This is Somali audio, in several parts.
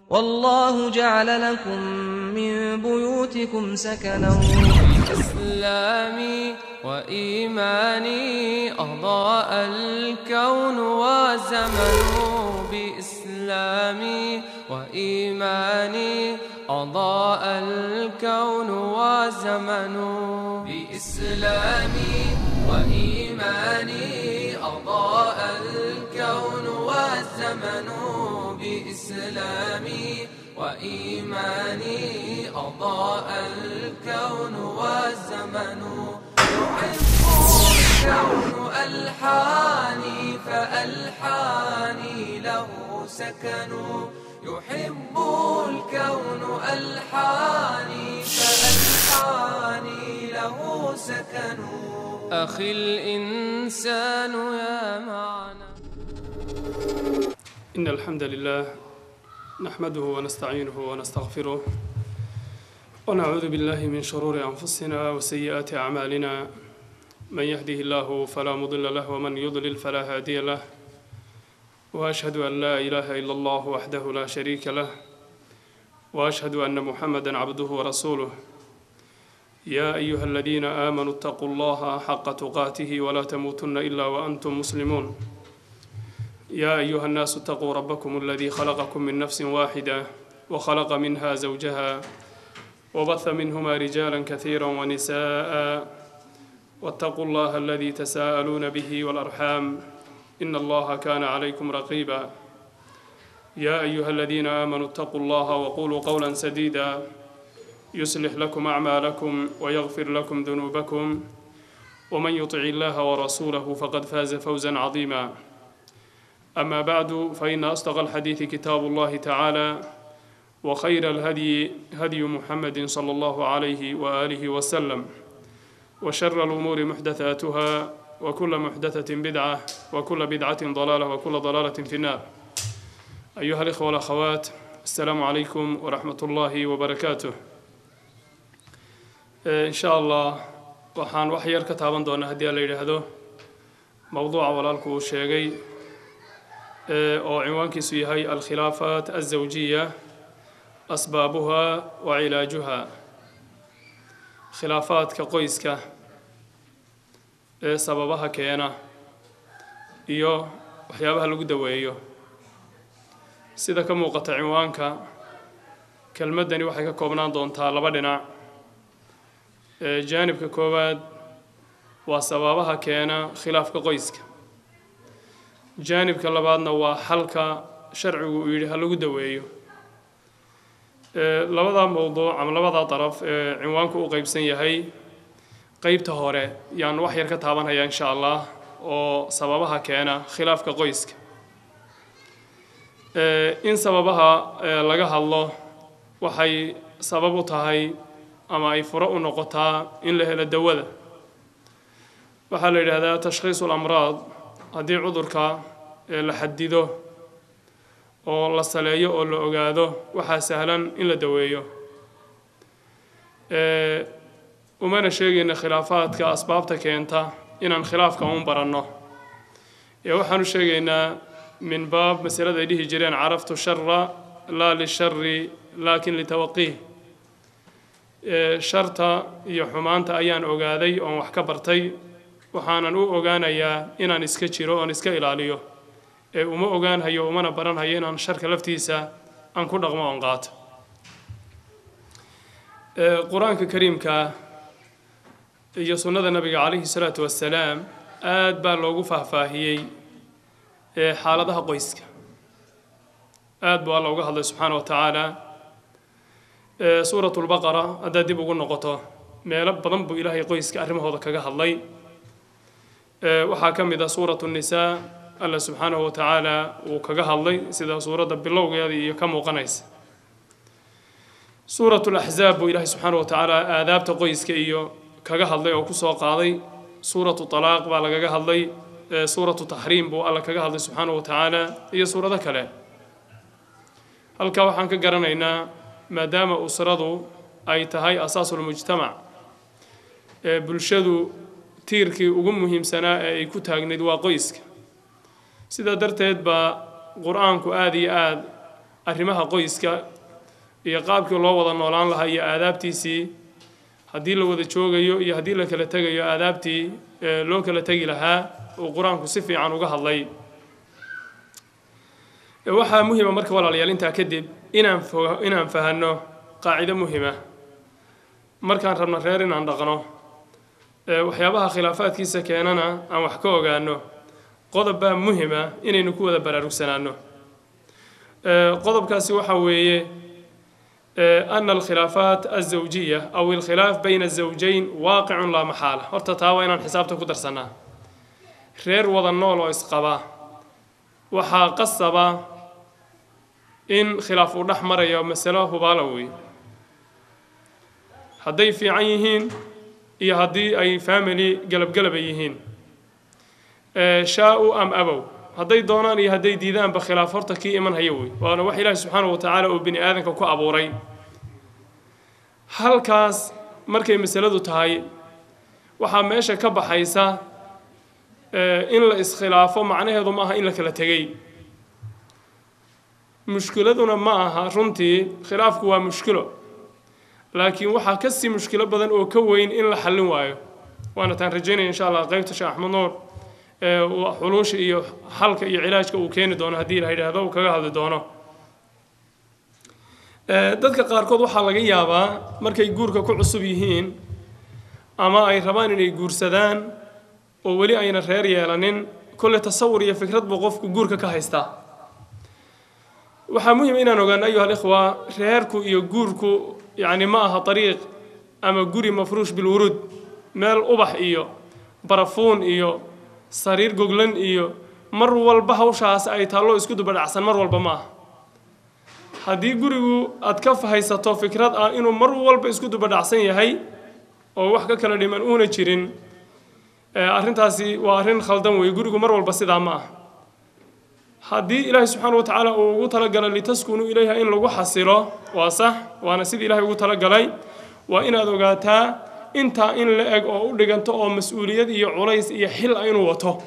والله جعل لكم من بيوتكم سكنا إسلامي وإيماني أضاء الكون والزمن بإسلامي وإيماني أضاء الكون والزمن بإسلامي وإيماني أضاء الكون والزمن بإسلامي وإيماني أضاء الكون والزمن يحب الكون ألحاني فألحاني له سكن يحب الكون ألحاني فألحاني له سكن أخي الإنسان يا معنى إن الحمد لله نحمده ونستعينه ونستغفره ونعوذ بالله من شرور أنفسنا وسيئات أعمالنا من يهده الله فلا مضل له ومن يضلل فلا هادي له وأشهد أن لا إله إلا الله وحده لا شريك له وأشهد أن محمدا عبده ورسوله يا أيها الذين آمنوا اتقوا الله حق تقاته ولا تموتن إلا وأنتم مسلمون يا أيها الناس اتقوا ربكم الذي خلقكم من نفس واحدة وخلق منها زوجها وبث منهما رجالا كثيرا ونساء واتقوا الله الذي تساءلون به والأرحام إن الله كان عليكم رقيبا يا أيها الذين آمنوا اتقوا الله وقولوا قولا سديدا يصلح لكم أعمالكم ويغفر لكم ذنوبكم ومن يطع الله ورسوله فقد فاز فوزا عظيما أما بعد فإن أصدق الحديث كتاب الله تعالى وخير الهدي هدي محمد صلى الله عليه وآله وسلم وشر الأمور محدثاتها وكل محدثة بدعة وكل بدعة ضلالة وكل ضلالة في النار أيها الإخوة والأخوات السلام عليكم ورحمة الله وبركاته إن شاء الله waxaan wax yar ka taaban doonaa haddii la yidhaahdo mowduuca walaalku uu sheegay oo cinwaankiisu yahay alkhilaafaat alzawjiya asbaabuha wa cilaajuha khilaafaadka qoyska ee sababaha keena iyo waxyaabaha lagu daweeyo sida ka muuqata cinwaanka kelmaddani waxay ka koobnaan doontaa laba dhinac jaanibka koowaad waa sababaha keena khilaafka qoyska jaanibka labaadna waa xalka sharcigu uu yidhi ha lagu daweeyo labada mowduuc ama labada daraf ee cinwaanku u qeybsan yahay qeybta hore yaan wax yar ka taabanhayaa insha allah oo sababaha keena khilaafka qoyska in sababaha laga hadlo waxay sabab u tahay ama ay furo u noqotaa in la helo dawada waxaa la yidhaahdaa tashkhiisu lamraad haddii cudurka la xadido oo la saleeyo oo la ogaado waxaa sahlan in la daweeyo umana sheegayna khilaafaadka asbaabta keenta inaan khilaafka un baranno ee waxaan u sheegaynaa min baab masalada ay dhihi jireen caraftu shara laa lishari laakin litawaqiih sharta iyo xumaanta ayaan ogaaday oon wax ka bartay waxaanan u ogaanayaa inaan iska jiro oon iska ilaaliyo ee uma ogaanhayo umana baranhayo inaan sharka laftiisa aan ku dhaqmo oon qaato qur-aanka kariimka iyo sunnada nabiga calayhi salaatu wassalaam aad baa loogu faahfaahiyey xaaladaha qoyska aad buu alla uga hadlay subxaana wa tacaala suurat lbaqara haddaad dib ugu noqoto meelo badan buu ilaahay qoyska arrimahooda kaga hadlay waxaa ka mid ah suuratu nisaa alla subxaanahu wa tacaala uu kaga hadlay sida suuradda bilowgeeda iyo ka muuqanaysa suuratu laxzaab buu ilaahay subxaanahu wa tacaala aadaabta qoyska iyo kaga hadlay oo kusoo qaaday suuratu talaaq baa lagaga hadlay suuratu taxriim buu alla kaga hadlay subxaanahu wa tacaala iyo suurado kale halkaa waxaan ka garanaynaa maadaama usradu ay tahay asaasulmujtamac ee bulshadu tiirkii ugu muhiimsanaa ee ay ku taagnayd waa qoyska sidaa darteed baa qur-aanku aada iyo aad arrimaha qoyska iyo qaabkii loo wada noolaan lahaa iyo aadaabtiisii haddii la wada joogayo iyo haddii la kala tegayo aadaabtii loo kala tegi lahaa uu qur-aanku si fiican uga hadlay waxaa muhima marka walaalayaal intaa kadib inaan fo inaan fahanno qaacido muhima markaan rabno reer inaan dhaqno waxyaabaha khilaafaadkiisa keenana aan wax ka ogaano qodob baa muhima inaynu ku wada baraarugsanaano qodobkaasi waxa weeye ana alkhilaafaat alzawjiya aw alkhilaaf bayna azawjayn waaqicun laa maxaala horta taa waa inaan xisaabta ku darsannaa reer wada nool oo isqaba waxaa qasaba in khilaaf uu dhex marayo masalo hubaala wey hadday fiican yihiin iyo haddii ay family galabgalaba yihiin shaa-u am abow hadday doonaan iyo hadday diidaanba khilaaf horta kii iman haya wey waana wax ilaahi subxaanahu wa tacaala uu bini aadanka ku abuuray halkaas markay masaladu tahay waxaa meesha ka baxaysa in la iskhilaafo macnaheedu ma aha in la kala tegey mushkiladuna ma aha runtii khilaafku waa mushkilo laakiin waxaa kasii mushkilo badan oo ka weyn in la xallin waayo waana taan rajaynaya insha allah qaybta sheekh axmed nuur xuluusha iyo xalka iyo cilaajka uu keeni doono haddii la yidhaahdo uu kaga hadli doono dadka qaarkood waxaa laga yaabaa markay guurka ku cusub yihiin ama ay rabaan inay guursadaan oo weli ayna reer yeelanin kolle tasawur iyo fikrad buu qofku guurka ka haystaa waxaa muhim inaan ogaano ayuha alikhwa reerku iyo guurku yacni ma aha dariiq ama guri mafruush bilwuruud meel ubax iyo barafuun iyo sariir goglan iyo mar walba hawshaas ay taallo isku dubadhacsan mar walba ma aha haddii gurigu aad ka haysato fikrad ah inuu mar walba isku dubadhacsan yahay oo wax ka kala dhiman uuna jirin arrintaasi waa arrin khaldan weeye gurigu mar walba sidaa ma ah haddii ilaahay subxaana wa tacaala uu ugu talagalay litaskunuu ilayha in lagu xasilo waa sax waana sidii ilaahay ugu talagalay waa inaad ogaataa intaa in la eg oo u dhiganto oo mas-uuliyad iyo culays iyo xil a inuu wato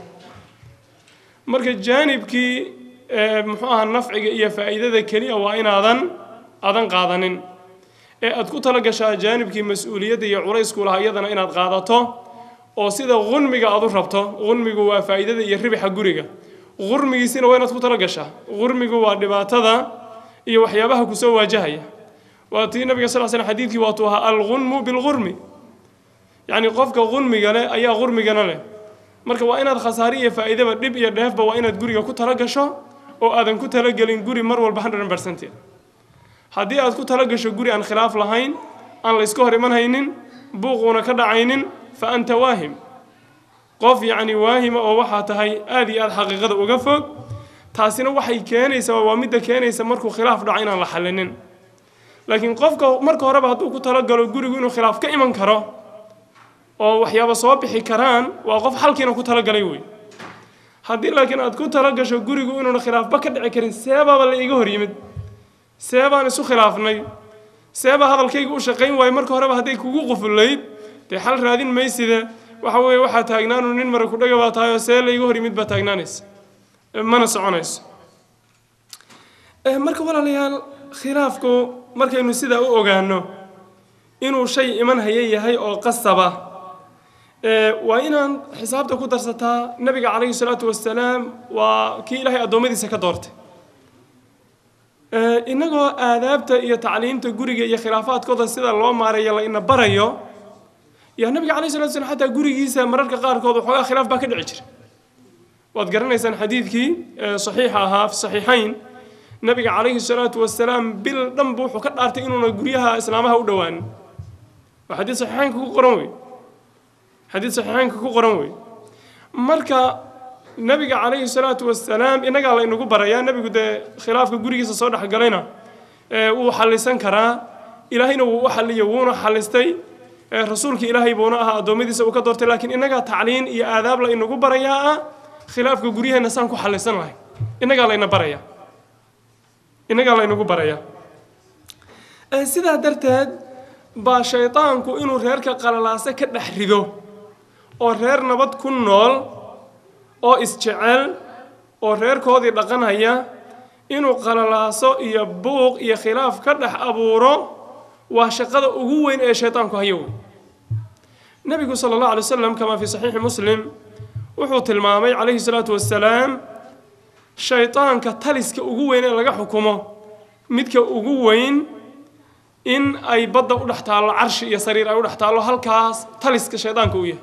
marka jaanibkii muxuu aha nafciga iyo faa'iidada keliya waa inaadan adan qaadanin ee aad ku tala gashaa jaanibkii mas-uuliyadda iyo culaysku lahaa iyadana inaad qaadato oo sida qunmiga aad u rabto qunmigu waa faa'iidada iyo ribixa guriga qurmigiisina waa inaad ku tala gashaa qurmigu waa dhibaatada iyo waxyaabaha kusoo waajahaya waa tii nabiga sal slam xadiidkii waatuu ahaa alqunmu bilqurmi yacni qofka qunmiga leh ayaa qurmigana leh marka waa inaad khasaare iyo faa'iidaba dhib iyo dheefba waa inaad guriga ku tala gasho oo aadan ku talagelin guri mar walba hundred percented haddii aad ku tala gasho guri aan khilaaf lahayn aan la iska hor iman haynin buuquuna ka dhacaynin fa anta waahim qof yacni waahima oo waxaa tahay aad iyo aad xaqiiqada uga fog taasina waxay keenaysaa waa midda keenaysa markuu khilaaf dhaco inaan la xallinin laakiin qofka marka horeba hadduu ku talagalo gurigu inuu khilaaf ka iman karo oo waxyaaba soo bixi karaan waa qof xalkiina ku talagalay wey haddii laakiin aad ku talagasho gurigu inuuna khilaafba ka dhici karin seebaaba la iga hor yimid seebaan isu khilaafnay seebaa hadalkayga u shaqayn waayo marka horeba hadday kugu qufulayd dee xal raadin mayside waxa weeye waxaa taagnaanu nin mara kudhaga baa tahay oo see layga hor yimid baa taagnaanaysa mana soconayso marka walaalayaal khilaafku markaynu sidaa u ogaano inuu shay iman haya yahay oo qasaba waa inaan xisaabta ku darsataa nabiga calayhi salaatu wasalaam waa kii ilaahay addoommadiisa ka doortay innagoo aadaabta iyo tacliimta guriga iyo khilaafaadkooda sida loo maareeyo la ina barayo yaa nabiga calayhi salatu wasalaam xataa gurigiisa mararka qaarkood waxoogaa khilaaf baa ka dhici jira waad garanaysaan xadiidkii saxiixa ahaa fi saxiixayn nabiga calayhi salaatu wasalaam bil dhanba wuxuu ka dhaartay inuuna guryaha islaamaha u dhowaanin waa xadiid saxiixaynka ku qoran wey xadiid saxiixaynka ku qoran wey marka nabiga calayhi salaatu wasalaam innagaa la inagu barayaa nebigu dee khilaafka gurigiisa soo dhexgalayna wuu xallisan karaa ilaahayna wuu u xalliyo wuuna xallistay rasuulka ilaahay buuna ahaa addoommadiisa uu ka doortay laakiin innagaa tacliin iyo aadaab la inagu barayaa ah khilaafka guryaheenna saan ku xallisan lahay innagaa layna baraya innagaa laynagu baraya sidaa darteed baa shaydaanku inuu reerka qalalaase ka dhex rido oo reer nabad ku nool oo isjecel oo reerkoodii dhaqanhaya inuu qalalaaso iyo buuq iyo khilaaf ka dhex abuuro waa shaqada ugu weyn ee shaydaanku hayo wey nebigu sala allahu alay wasalam kamaa fii saxiixi muslim wuxuu tilmaamay calayhi salaatu wassalaam shaydaanka taliska ugu weyn ee laga xukumo midka ugu weyn in ay badda u dhex taallo carshi iyo sariir ay u dhex taallo halkaas taliska shaydaanka u yahay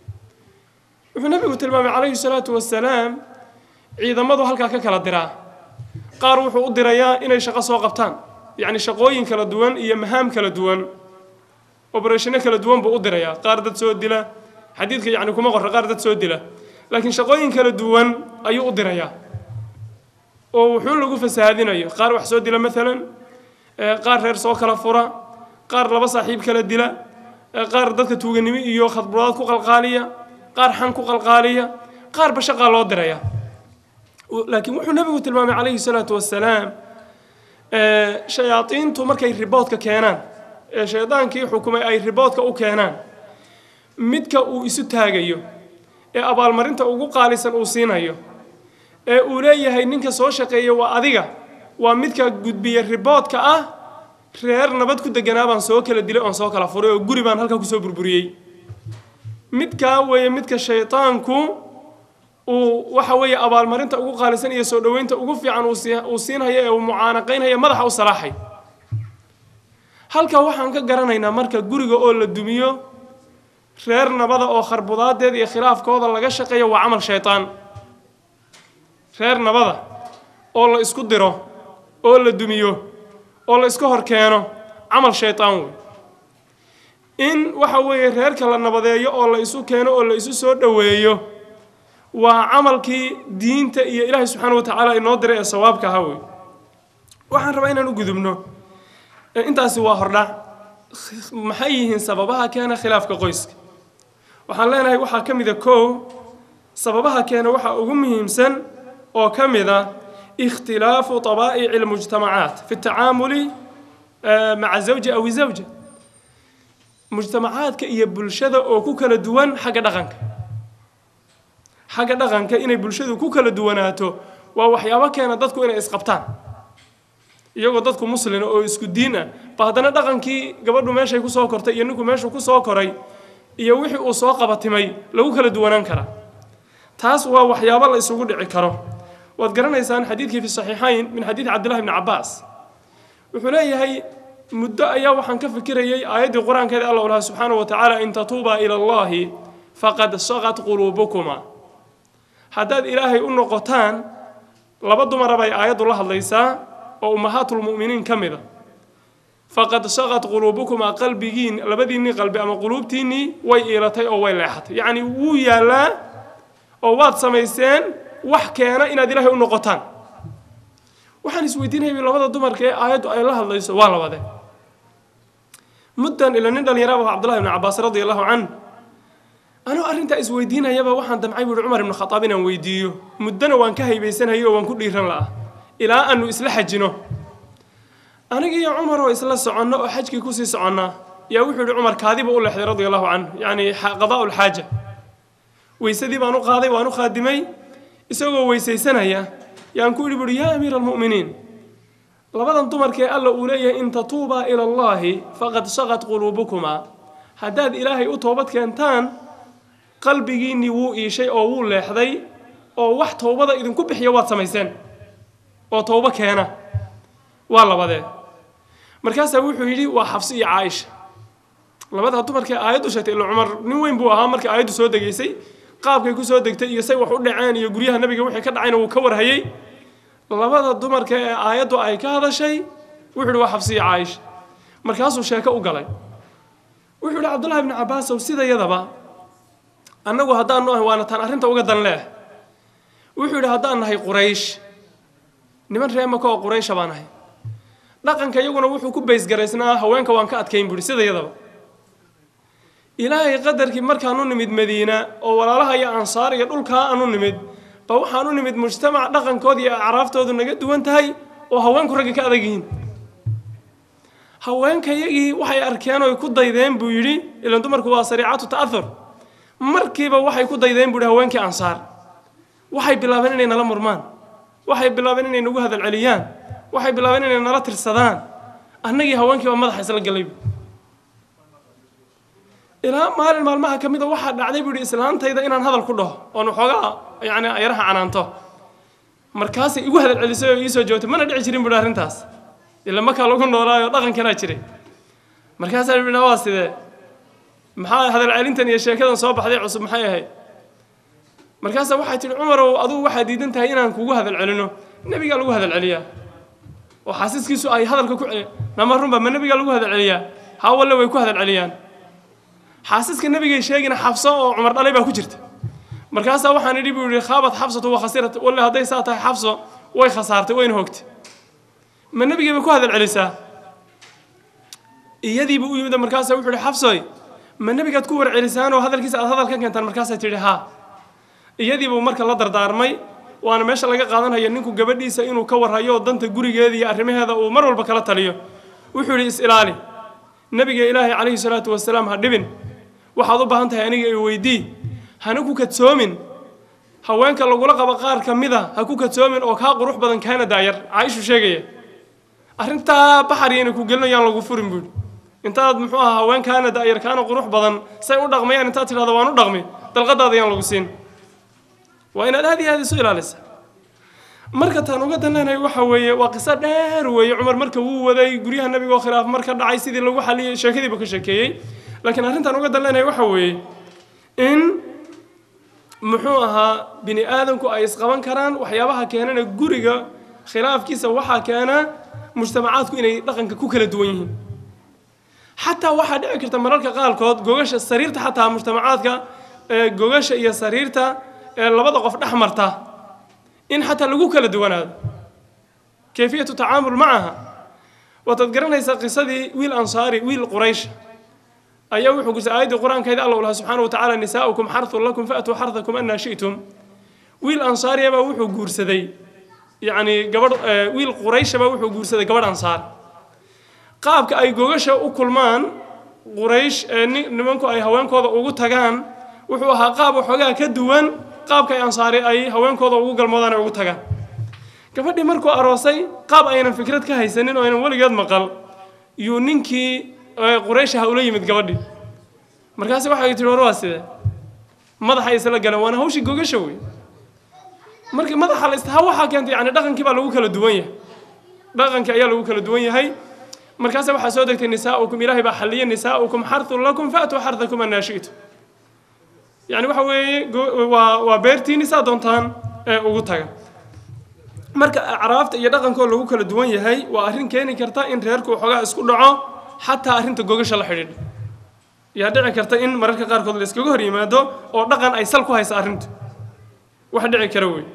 wuxuu nebigu tilmaamay calayhi salaatu wassalaam ciidamadu halkaa ka kala diraa qaar wuxuu u dirayaa inay shaqo soo qabtaan yacni shaqooyin kala duwan iyo mahaam kala duwan obareshino kala duwan buu u dirayaa qaar dad soo dila xadiidka yacni kuma qorra qaar dad soo dila laakiin shaqooyin kala duwan ayuu u dirayaa oo wuxuu lagu fasahaadinayo qaar wax soo dila maalan qaar reer soo kala fura qaar laba saaxiib kala dila qaar dadka tuuganimo iyo khadburaad ku qalqaaliya qaar xan ku qalqaaliya qaarba shaqaa loo diraya laakiin wuxuu nebigu tilmaamay calayhi salaatu wassalaam shayaadiintu markay riboodka keenaan ee shaydaankii xukumay ay riboodka u keenaan midka uu isu taagayo ee abaalmarinta ugu qaalisan uu siinayo ee uu leeyahay ninka soo shaqeeya waa adiga waa midka gudbiya riboodka ah reer nabad ku deganaa baan soo kala dilay oon soo kala furay oo guri baan halkaa kusoo burburiyey midkaa weeye midka shaydaanku uu waxa weeye abaalmarinta ugu qaalisan iyo soo dhoweynta ugu fiican uu siinhayo ee uu mucaanaqaynhayo madaxa u salaaxay halkaa waxaan ka garanaynaa marka guriga oo la dumiyo reer nabada oo kharbudaadeeda iyo khilaafkooda laga shaqeeyo waa camal shaydaan reer nabada oo la isku diro oo la dumiyo oo la iska hor keeno camal shaydaan wey in waxa weeye reerka la nabadeeyo oo la isu keeno oo la isu soo dhoweeyo waa camalkii diinta iyo ilaahay subxaana wa tacaala inoo diray ee sawaabka ahaa wey waxaan rabaa inaan u gudubno intaasi waa hordhac maxay yihiin sababaha keena khilaafka qoyska waxaan leenahay waxaa ka mida kow sababaha keena waxaa ugu muhiimsan oo ka mid a ikhtilaafu طabaa'ici اlmujtamacaat fi اtacaamuli maca zawji aw zawja mujtamacaadka iyo bulshada oo ku kala duwan xagga dhaqanka xagga dhaqanka inay bulshadu ku kala duwanaato waa waxyaabo keena dadku inay isqabtaan iyagoo dadku muslina oo isku diin ah ba haddana dhaqankii gabadhu meeshay ku soo kortay iyo ninku meeshuu ku soo koray iyo wixii uu soo qabatimay lagu kala duwanaan karaa taas waa waxyaabo la isugu dhici karo waad garanaysaan xadiidkii fi saxiixayn min xadiidi cabdillahi bni cabbaas wuxuu leeyahay muddo ayaa waxaan ka fikirayay aayaddii qur-aankeeda alla lahaa subxaanahu wa tacaala in tatuubaa ila allahi faqad saqat quluubukuma haddaad ilaahay u noqotaan laba dumara bay aayaddu la hadlaysaa oo ummahaatulmu'miniin ka mid a faqad saqat quluubukumaa qalbigiin labadiinnii qalbi ama quluubtiinnii way iilatay oo way leexatay yacni wuu yaallaa oo waad samayseen wax keena inaad ilaahay u noqotaan waxaan isweydiinayay labada dumarka ee aayaddu ay la hadlayso waa labade muddan ila nin dhallinyaraaba cabdullahi ibni cabbaas radi allahu can anuu arrintaa isweydiinayaba waxaan damcay buuhi cumar ibnu khataab inaan weydiiyo muddona waan ka haybaysanayay oo waan ku dhiiran la'ah ilaa aanu isla xajino aniga iyo cumar oo isla soconno oo xajkii kusii soconnaa yaa wuxuu yihi cumar kaadiba u leexday radia allahu canhu yacni qadaa'u lxaaja weysadii baan u qaaday waan u khaadimay isagoo weysaysanaya yaan ku idhi buuhi yaa amiira almu'miniin labadan dumarkee alla uu leeyahay in tatuubaa ila allaahi faqad saqat quluubukumaa haddaad ilaahay u toobad keentaan qalbigiinnii wuu iishay oo wuu leexday oo wax towbada idinku bixiya waad samayseen oo towbo keena waa labadee markaasaa wuxuu yidhi waa xabsi iyo caaisha labadaa dumarkee aayaddu sheegtay ila cumar nin weyn buu ahaa markii aayaddu soo degaysay qaabkay ku soo degtay iyo say wax u dhaceen iyo guryaha nabiga wixii ka dhacayna wuu ka warhayey labada dumarka ee aayaddu ay ka hadashay wuxuu yidhi waa xabsi iyo caaisha markaasuu sheeko u galay wuxuu yidhi cabdullahi ibni cabbaasow sidayadaba annagu haddaanu ahay waana taan arrinta uga dan leeh wuxuu yidhi haddaan nahay quraysh niman reemaka oo quraysha baan ahay dhaqanka iyaguna wuxuu ku baysgaraysnaa haweenka waan ka adkayn buuhi sidayadaba ilaahay qadarkii markaan u nimid madiina oo walaalaha iyo ansaar iyo dhulkaa aan u nimid ba waxaan u nimid mujtamac dhaqankooda iyo acraaftoodu naga duwan tahay oo haweenku ragga ka adag yihiin haweenkayagii waxay arkeen oy ku daydeen buu yidhi ilan dumarku waa sariicatu ta'ahur markiiba waxay ku daydeen buu yidhi haweenkii ansaar waxay bilaabeen inay nala murmaan waxay bilaabeen inay nagu hadal celiyaan waxay bilaabeen inay nala tirsadaan annagii haweenkii baa madaxa isla galay ilaa maalin maalmaha ka mida waxaa dhacday buu yihi islaantayda inaan hadal ku dhaho oon waxoogaa yani ayaraha canaanto markaasay igu hadal celisay oo iisoo joogtay mana dhici jirin buuhi arrintaas ila makaa lagu noolaayo dhaqankanaa jiray markaasaa bidhi waa sidee maxaa hadal celintan iyo sheekadan soo baxday cusub maxay ahayd markaasaa waxay tihi cumarow adugu waxaad diidan tahay inaan kugu hadal celino nebigaa lagu hadal celiyaa oo xaasiskiisu ay hadalka ku celiya nama runba ma nebigaa lagu hadal celiyaa hawalle way ku hadal celiyaan xaasiska nebigay sheegina xabso oo cumar dhalay baa ku jirta markaasaa waxaan idhi buu yihi khaabat xabsatu wa khasirat walle hadday saa tahay xabso way khasaartay wayna hogtay ma nebigay bay ku hadal celisaa iyadiiba u yimid markaasaa wuxuu ihi xabsoy ma nebigaad ku warcelisaan oo hadalkiisa aad hadal ka keentaan markaasay tidhi haa iyadiibuu marka la dardaarmay waana meesha laga qaadanaya ninku gabadhiisa inuu ka warhayo danta gurigeeda iyo arrimaheeda uu mar walba kala taliyo wuxuu yidhi is-ilaali nebiga ilaahay calayhi salaatu wasalaam ha dhibin waxaad u baahan tahay aniga i weydii hana ku kadsoomin haweenka lagula qabo qaar ka mida ha ku kadsoomin oo kaa qurux badan kaana daayar caaishu sheegaya arrintaa baxariyayna ku gelinayaan lagu furin buuhi intaad muxuu ahaa haweenkaana daayar kaana qurux badan say u dhaqmayaan intaad tidhahdo waan u dhaqmi dalqadaada yaan lagu siin waa inaad aad iyo aad isu ilaalisa marka taan uga danleenahay waxa weeye waa qiso dheer weeye cumar marka wuu waday guryaha nabiga oo khilaaf marka dhacay sidii lagu xaliyay sheekadiiba ka sheekeeyey laakiin arrintaan uga danleenahay waxa weeye in muxuu ahaa bini aadamku ay isqaban karaan waxyaabaha keenana guriga khilaafkiisa waxaa keena mujtamacaadku inay dhaqanka ku kala duwan yihiin xataa waxaa dhici karta mararka qaarkood gogasha sariirta xataa mujtamacaadka gogasha iyo sariirta ee labada qof dhex marta in xataa lagu kala duwanaado kayfiyatu tacaamul macaha waataad garanaysaa qisadii wiil ansaari wiil quraysh ayaa wuxuu gusay aayaddii qur-aankeeda alla lahaa subxaana wa tacaala nisaa'ukum xarthun lakum fa'tuu xarthakum annaa shi'tum wiil ansaariya baa wuxuu guursaday yacni gabadh wiil quraysha baa wuxuu guursaday gabadh ansaar qaabka ay gogasha u kulmaan quraysh ee nimanku ay haweenkooda ugu tagaan wuxuu ahaa qaab waxoogaa ka duwan qaabka ay ansaari ay haweenkooda ugu galmoodaan ee ugu tagaan gabadhii markuu aroosay qaab aynan fikrad ka haysanin oo aynan weligeed maqal yuu ninkii qurayshaha ula yimid gabadhii markaasi waxay tihi war waa sidee madaxa isla galeen waana hawshii gogasha wey marka madaxa la istaha waxaa keentay yani dhaqankii baa lagu kala duwan yahay dhaqankii ayaa lagu kala duwan yahay markaase waxaa soo degtay nisaa'ukum ilaahay baa xalliya nisaa'ukum xarthun lakum fa'tuu xarthakum annaa shi'tum yani waxa weeye waa waa beertiini saa doontaan ee ugu taga marka acraafta iyo dhaqankoo lagu kala duwan yahay waa arrin keeni karta in reerku waxoogaa isku dhaco xataa arrinta gogasha la xidhiidha yaa dhici karta in mararka qaarkood la iskaga hor yimaado oo dhaqan ay sal ku haysa arrintu wax dhici kara wey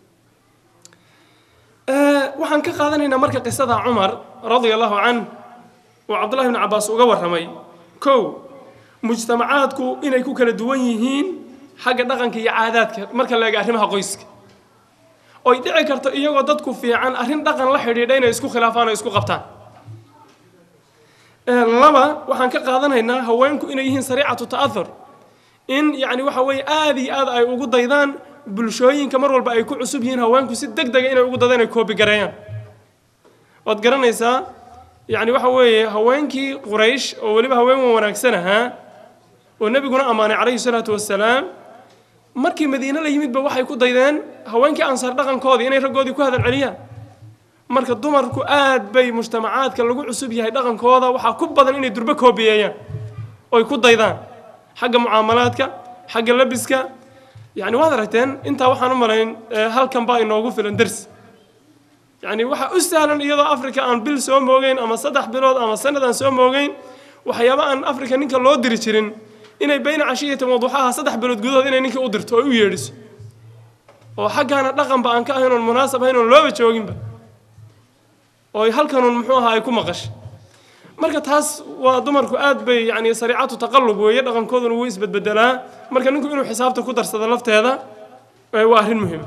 waxaan ka qaadanaynaa marka qisada cumar radia allahu canh oo cabdullahi bni cabbaas uga warramay kow mujtamacaadku inay ku kala duwan yihiin xagga dhaqanka iyo caadaadka marka la eega arrimaha qoyska oy dhici karto iyagoo dadku fiican arrin dhaqan la xidhiidha inay isku khilaafaan oo isku qabtaan laba waxaan ka qaadanaynaa haweenku inay yihiin sariicatu ta'ahur in yacni waxa weeye aada iyo aad ay ugu daydaan bulshooyinka mar walba ay ku cusub yihiin haweenku si deg dega inay ugu daydaan ay koobigareeyaan waad garanaysaa yacni waxa weeye haweenkii quraysh oo weliba haween wanaagsan ahaa oo nebiguna ammaanay calayhi salaatu wasalaam markii madiine la yimidba waxay ku daydeen haweenkii ansaar dhaqankoodii inay raggoodii ku hadal celiyaan marka dumarku aad bay mujtamacaadka lagu cusub yahay dhaqankooda waxaa ku badan inay durbo koobiyeeyaan oy ku daydaan xagga mucaamalaadka xagga labiska yacni waad aragteen intaa waxaan u malayn halkan baa inoogu filan dersi yacni waxaa u sahlan iyadoo africa aan bil soo moogeyn ama saddex bilood ama sanad aan soo moogeyn waxyaaba aan africa ninka loo diri jirin inay bayna cashiyati waduxaha saddex bilood gudahood inay ninkii u dirto oo u yeedhiso oo xaggaana dhaqanba aan ka ahayn oon munaasab ahayn oon looba jooginba oo halkanun muxuu ahaa ay ku maqashay marka taas waa dumarku aad bay yani sariicatu taqallub weeye dhaqankooduna wuu isbedbedelaa marka ninku inuu xisaabta ku darsado lafteeda waa arrin muhiima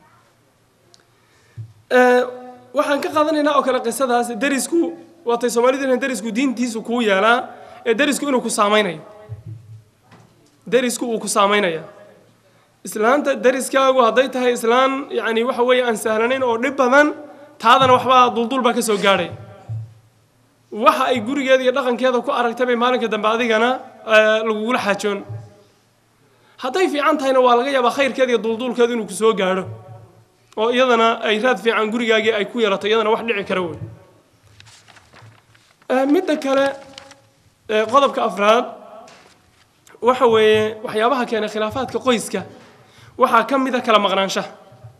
waxaan ka qaadanaynaa oo kale qisadaas derisku waatay soomaalidu inay derisku diintiisu kuu yeelaa ee derisku inuu ku saameynayo derisku uu ku saameynaya islaanta dariskaagu hadday tahay islaan yacni waxa weeye aan sahlanayn oo dhib badan taadana waxbaa duldul baa ka soo gaadhay waxa ay gurigeeda iyo dhaqankeeda ku aragtay bay maalinka dambe adigana lagugula xaajoon hadday fiican tahayna waa laga yaabaa khayrkeeda iyo duldulkeedu inuu ku soo gaadho oo iyadana ay raad fiican gurigaagii ay ku yeelato iyadana wax dhici kara wey midda kale qodobka afraad waxa weeye waxyaabaha keenay khilaafaadka qoyska waxaa ka mid a kala maqnaanshaha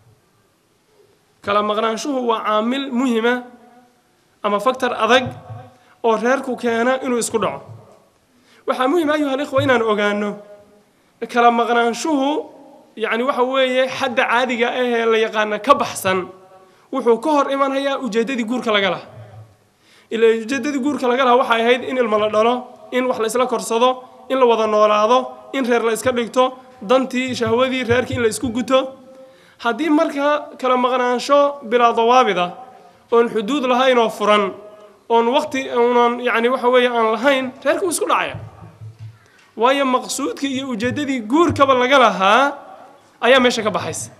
kala maqnaanshuhu waa caamil muhima ama faktor adag oo reerku keena inuu isku dhaco waxaa muhim ayuha alikhwa inaan ogaano kala maqnaanshuhu yacni waxa weeye xadda caadiga ahee la yaqaana ka baxsan wuxuu ka hor imanayaa ujeeddadii guurka laga laha ila ujeeddadii guurka laga laha waxay ahayd in ilmo la dhalo in wax la isla korsado in la wada noolaado in reer la iska dhigto dantii shahwadii reerkii in la isku guto haddii marka kala maqnaansho bilaa dawaabida oon xuduud lahayn oo furan oon waqti unan yacni waxa weeye aan lahayn reerka uu isku dhacaya waayo maqsuudkii iyo ujeeddadii guurkaba laga lahaa ayaa meesha ka baxaysa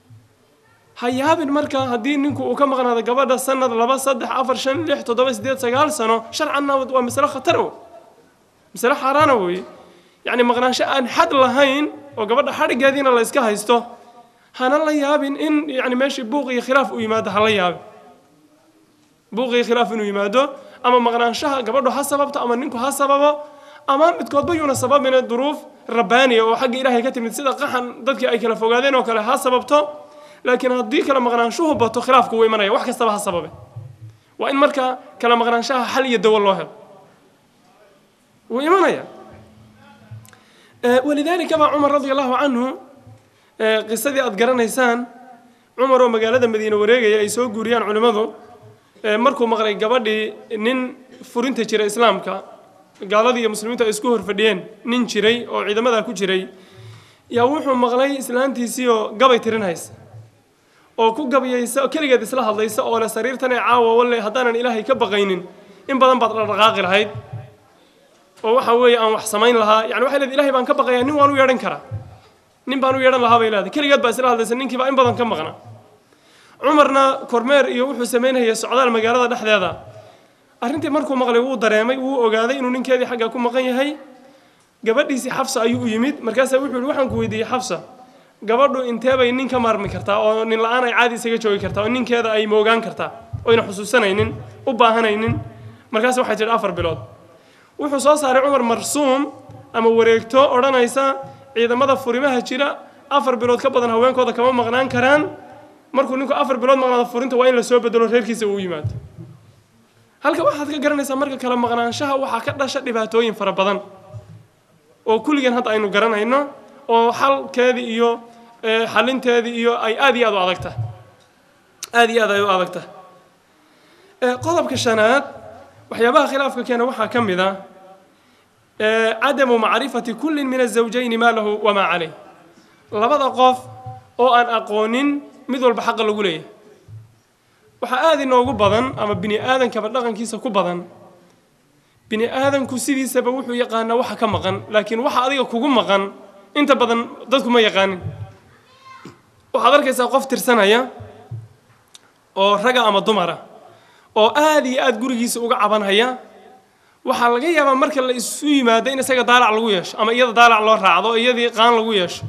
ha yaabin marka haddii ninku uu ka maqnaado gabadha sanad laba saddex afar shan lix toddoba siddeed sagaal sano sharcanna waa masale khatar o masale xaaraana weeye yacni maqnaansho aan xad lahayn oo gabadha xadhiggeediina la iska haysto hana la yaabin in yacni meeshii buuq iyo khilaaf uu yimaado ha la yaabin buuq iyo khilaaf inuu yimaado ama maqnaanshaha gabadhu ha sababto ama ninku ha sababo ama midkoodba yuuna sababina duruuf rabbaaniya oo xagga ilaahay ka timid sida qaxan dadkii ay kala fogaadeen oo kale ha sababto laakiin haddii kala maqnaanshuhu bato khilaafku wuu imanaya wax kastaba ha sababe waa in marka kala maqnaanshaha xal iyo dawo loo helo wuu imanaya walidaalika baa cumar radia allahu canhu qisadii aad garanaysaan cumar oo magaalada madiine wareegaya ay soo guuriyaan culimmadu markuu maqlay gabadhii nin furinta jira islaamka gaaladii iyo muslimiintu ay isku horfadhiyeen nin jiray oo ciidamadaa ku jiray yaa wuxuu maqlay islaantiisii oo gabay tirin haysa oo ku gabyaysa oo keligeed isla hadlaysa oo le sariirtan ee caawa walle haddaanan ilaahay ka baqaynin in badan baad dhaqdhaqaaqi lahayd oo waxa weeye aan wax samayn lahaa yani waxay leedahay ilahay baan ka baqayaa nin waan u yeedhan karaa nin baan u yeedhan lahaa bay leedahay keligeed baa isla hadlaysa ninkii baa in badan ka maqna cumarna kormeer iyo wuxuu samaynayay socdaal magaalada dhexdeeda arrintii markuu maqlay wuu dareemay wuu ogaaday inuu ninkeedii xagga ku maqan yahay gabadhiisii xafsa ayuu u yimid markaasaa wuxuu yihi waxaan ku weydiiyey xafsa gabadhu inteebay nin ka maarmi kartaa oo nin la-aan ay caadi isaga joogi kartaa oo ninkeeda ay moogaan kartaa oyna xusuusanaynin u baahanaynin markaas waxay tidhi afar bilood wuxuu soo saaray cumar marsuum ama wareegto odhanaysa ciidamada furimaha jira afar bilood ka badan haweenkooda kama maqnaan karaan markuu ninku afar bilood maqnaado furinta waa in la soo bedelo reerkiisa uu yimaado halka waxaad ka garanaysaa marka kala maqnaanshaha waxaa ka dhasha dhibaatooyin fara badan oo kulligan hadda aynu garanayno oo xalkeedii iyo xalinteedii iyo ay aad iyo aad u adagta aad iyo aad ay u adagta qodobka shanaad waxyaabaha khilaafka keena waxaa ka mid ah cadamu macrifati kullin min azawjayni maa lahu wamaa calayh labada qof oo aan aqoonin mid walba xaqa lagu leeyahay waxaa aada inoogu badan ama bini aadankaba dhaqankiisa ku badan bini aadanku sidiisaba wuxuu yaqaanaa waxa ka maqan laakiin waxa adiga kugu maqan inta badan dadku ma yaqaanin waxaad arkaysaa qof tirsanaya oo raga ama dumara oo aada iyo aada gurigiisa uga cabanhaya waxaa laga yaabaa marka la isu yimaado in isaga daalac lagu yeesho ama iyada daalac loo raacdo oo iyadii qaan lagu yeesho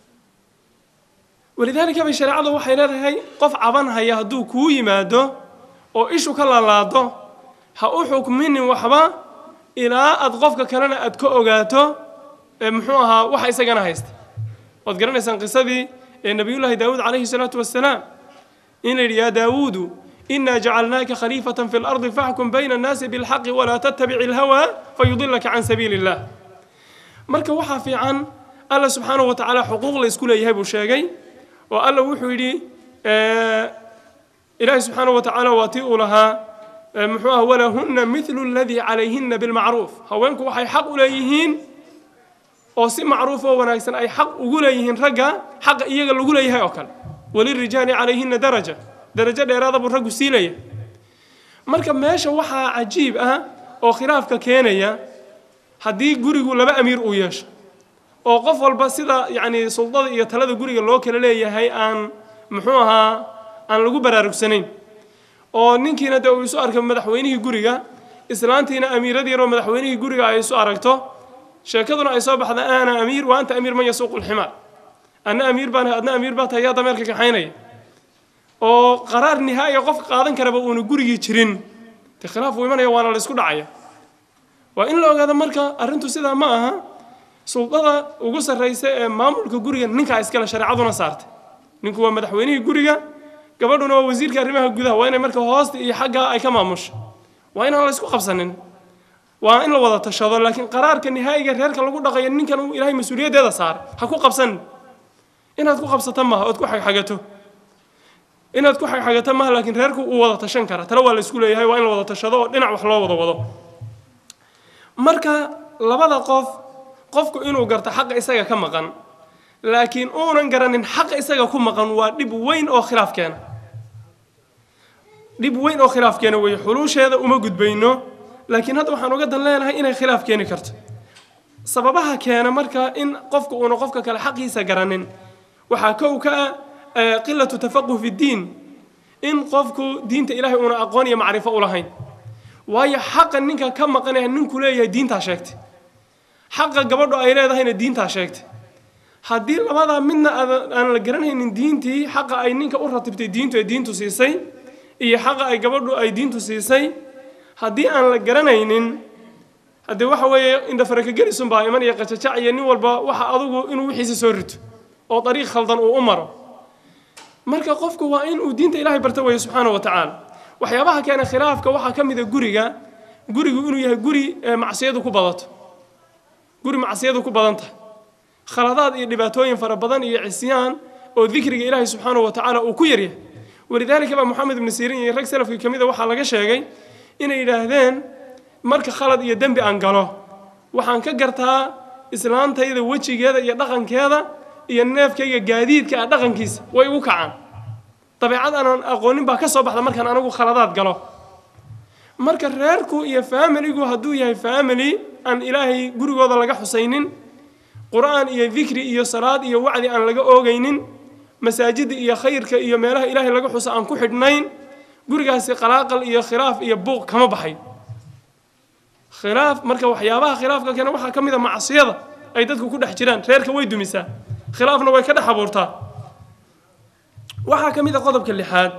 walidaalika bay shareecadu waxay leedahay qof cabanhaya hadduu kuu yimaado oo ishu ka laalaado ha u xukminin waxba ilaa aad qofka kalena aad ka ogaato muxuu ahaa waxa isagana haysta waad garanaysaan qisadii ee nabiyullaahi daawuud calayhi salaatu wassalaam in la yidhi yaa daawuudu إنا جعلناك خليفة في الأرض فاحكم بين الناس بالحق ولا تتبع الهوى فيضلك عن سبيل الله marka waxaa fiican alla subxaanahu watacaala xuquuq la isku leeyahay buu sheegay oo alla wuxuu yidhi ilaahi subxaanahu watacaala waa tii uu lahaa muxuu ah walahunna mithlu aladii calayhinna bilmacruuf haweenku waxay xaq u leeyihiin oo si macruuf oo wanaagsan ay xaq ugu leeyihiin ragga xaqa iyaga lagu leeyahay oo kale walirijaali calayhinna daraja darajo dheeraada buu raggu siilaya marka meesha waxaa cajiib ah oo khilaafka keenaya haddii gurigu laba amiir uu yeesho oo qof walba sida yacni suldada iyo talada guriga loo kala leeyahay aan muxuu ahaa aan lagu baraarugsanayn oo ninkiina dee uu isu arkay madaxweynihii guriga islaantiina amiiradiinoo madaxweynihii guriga ay isu aragto sheekaduna ay soo baxda ana amiir wa anta amiir man yasuuqu lximaar anna amiir baan adna amiir baa tahay yaa dameerka kaxaynaya oo qaraar nihaaya qofka qaadan karaba uuna gurigii jirin dee khilaaf uu imanaya waana la isku dhacaya waa in la ogaado marka arrintu sidaa ma aha suldada ugu sarraysa ee maamulka guriga ninkaa iskale shareecaduna saartay ninku waa madaxweynihii guriga gabadhuna waa wasiirka arrimaha gudaha waa inay marka hoosta iyo xaggaa ay ka maamusho waa inaan la isku qabsanin waa in la wada tashado laakiin qaraarka nihaayiga reerka lagu dhaqayo ninkan uu ilaahay mas-uuliyaddeeda saaray ha ku qabsanin inaad ku qabsato maaha ood ku xagxagato inaad ku xagxagato maaha laakiin reerku uu wada tashan kara tale waa la isku leeyahay waa in la wada tashado oo dhinac wax loo wada wado marka labada qof qofku inuu garto xaqa isaga ka maqan laakiin uunan garanin xaqa isaga ku maqan waa dhib weyn oo khilaaf keena dhib weyn oo khilaaf keena weeye xuluusheeda uma gudbayno laakiin hadda waxaan uga dan leenahay inay khilaaf keeni karto sababaha keena marka in qofku uuna qofka kale xaqiisa garanin waxaa kow ka ah qilatu tafaquh fi ddiin in qofku diinta ilaahay uuna aqoon iyo macrifo u lahayn waayo xaqa ninka ka maqanaya ninku leeyahay diintaa sheegtay xaqa gabadhu ay leedahayna diintaa sheegtay haddii labadaa midna aan la garanaynin diintii xaqa ay ninka u ratibtay diintu ee diintu siisay iyo xaqa ay gabadhu ay diintu siisay haddii aan la garanaynin haddee waxa weeye indhafarakagelisun baa iman iyo qajajac iyo nin walba waxa adugu inuu wixiisa soo rito oo dariiq khaldan uu u maro marka qofku waa in uu diinta ilaahay barta weeye subxaana wa tacaala waxyaabaha keena khilaafka waxaa ka mid a guriga gurigu inuu yahay guri macsiyadu ku badato guri macsiyadu ku badan tahay khaladaad iyo dhibaatooyin fara badan iyo cisyaan oo dikriga ilaahay subxaanahu wa tacaala uu ku yaryahay walidaalika baa moxamed ibnu siirin iyo rag salafkii ka mid a waxaa laga sheegay inay yidhaahdeen marka khalad iyo dembi aan galo waxaan ka gartaa islaantayda wejigeeda iyo dhaqankeeda iyo neefkayga gaadiidka ah dhaqankiisa way igu kacaan dabeecad aanan aqoonin baa ka soo baxda markaan anigu khaladaad galo marka reerku iyo faamiligu hadduu yahay faamily aan ilaahay gurigooda laga xusaynin qur-aan iyo dikri iyo salaad iyo wacdi aan laga oogaynin masaajida iyo khayrka iyo meelaha ilaahay laga xuso aan ku xidhnayn gurigaasi qalaaqal iyo khilaaf iyo buuq kama baxay khilaaf marka waxyaabaha khilaafka keena waxaa ka mid a macsiyada ay dadku ku dhex jiraan reerka way dumisaa khilaafna way ka dhex abuurtaa waxaa ka mid a qodobka lixaad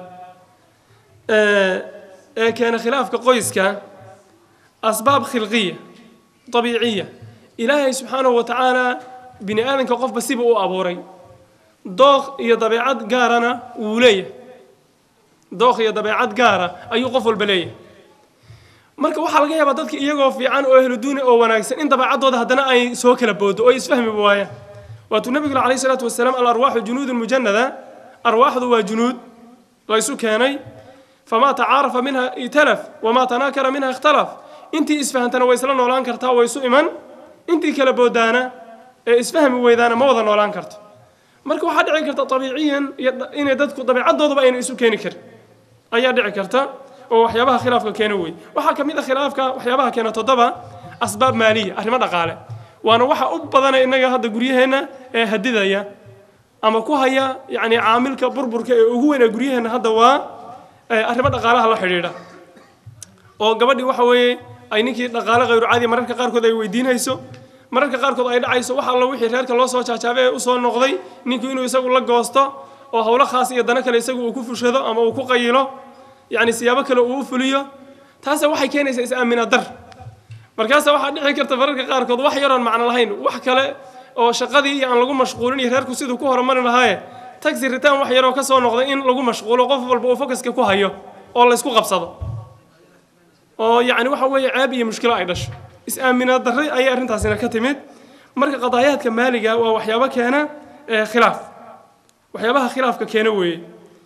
ee keena khilaafka qoyska asbaab khilqiya dabiiciya ilaahay subxaanahu wa tacaala bini aadanka qofba siba u abuuray dooq iyo dabeecad gaarana wuu leeyahay dooq iyo dabeecad gaara ayuu qof walba leeyahay marka waxaa laga yaabaa dadka iyagoo fiican oo ahluduuni oo wanaagsan in dabeecaddooda haddana ay soo kala boodo oo ay isfahmi waayaan waatuu nabigu calayhi salaatu wasalaam alarwaaxu junuudun mujanada arwaaxdu waa junuud laysu keenay famaa tacaarafa minha italaf wamaa tanaakara minha ikhtalaf intii isfahantana way isla noolaan kartaa way isu iman intii kala boodaana ee isfahmi weydaana ma wada noolaan karto marka waxaa dhici karta abiiciyan inay dadku dabeecadoodaba ayna isu keeni karin ayaa dhici karta oo waxyaabaha khilaafka keena wey waxaa ka mid a khilaafka waxyaabaha keena toddoba asbaab maaliya arrimo dhaqaale waana waxa u badana innaga hadda guryaheenna ee hadidaya ama ku haya yacni caamilka burburka ee ugu weyn ee guryaheenna hadda waa arrimo dhaqaalaha la xidhiidha oo gabadhii waxa weeye ay ninkii dhaqaale khayru caadi mararka qaarkood ay weydiinayso mararka qaarkood ay dhacayso wax allo wixii reerka loo soo jaajaabay ee usoo noqday ninku inuu isagu la goosto oo howlo khaas iyo dano kale isagu uu ku fushado ama uu ku qayilo yacni siyaabo kale uu u fuliyo taase waxay keenaysaa is-aamina dar markaasa waxaa dhici karta mararka qaarkood wax yaroon macno lahayn wax kale oo shaqadii iyo aan lagu mashquulin iyo reerku siduu ku horumari lahaaye taxi ritaan wax yaroo ka soo noqday in lagu mashquulo qof walba uu fokaska ku hayo oo laysku qabsado oo yacni waxa weeye ceeb iyo mushkilo ay dhasho is-aaminaad darre ayay arrintaasina ka timid marka qadaayaadka maaliga waa waxyaabo keena khilaaf waxyaabaha khilaafka keena weeye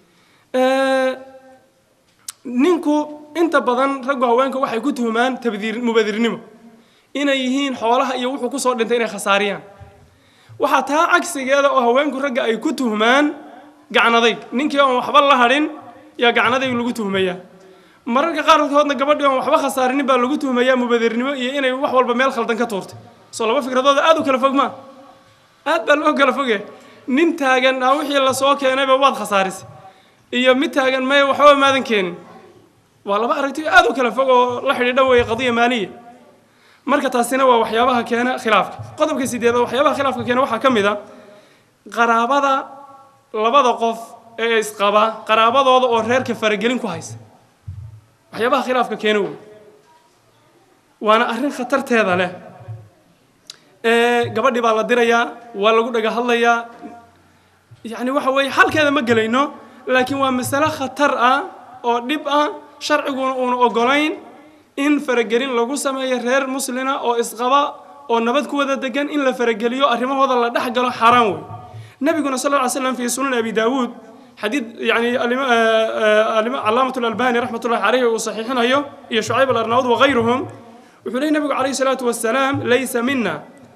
ninku inta badan raggu haweenka waxay ku tuhumaan tabdiir mubadirnimo inay yihiin xoolaha iyo wuxuu kusoo dhintay inay khasaariyaan waxaa taa cagsigeeda oo haweenku ragga ay ku tuhmaan gacnadayg ninkii oon waxba la hadhin yaa gacnadayg lagu tuhmayaa mararka qaarkoodna gabadhii oon waxba khasaarinin baa lagu tuhmayaa mubadirnimo iyo inay wax walba meel khaldan ka tuurtay soo laba fikradooda aad u kala fog maa aad baa loo kala fogyahay nin taagan aa wixii lasoo keenayba waad khasaarisay iyo mid taagan maya waxba maadan keenin waa laba aragti aad u kala fog oo la xidhiidha weeye qadiya maaliya marka taasina waa waxyaabaha keena khilaafka qodobka sideed waxyaabaha khilaafka keena waxaa ka mid a qaraabada labada qof ee isqaba qaraabadooda oo reerka faragelin ku haysa waxyaabaha khilaafka keena wey waana arrin khatarteeda leh gabadhii baa la dirayaa waa lagu dhaga hadlayaa yacni waxa weeye xalkeeda ma gelayno laakiin waa masale khatar ah oo dhib ah sharciguna uuna ogolayn in faragelin lagu sameeyo reer muslina oo isqaba oo nabad ku wada degan in la farageliyo arrimahooda la dhex galo xaaraan wey nabiguna sal lla ly slam fi sunan abi daawuud xadiid yani calaamat lalbani raxmat ullahi caleyhi uu saxiixinayo iyo shucayb alarnaud wagayruhum wuxuu lehy nabigu calayhi salaatu wasalaam laysa mina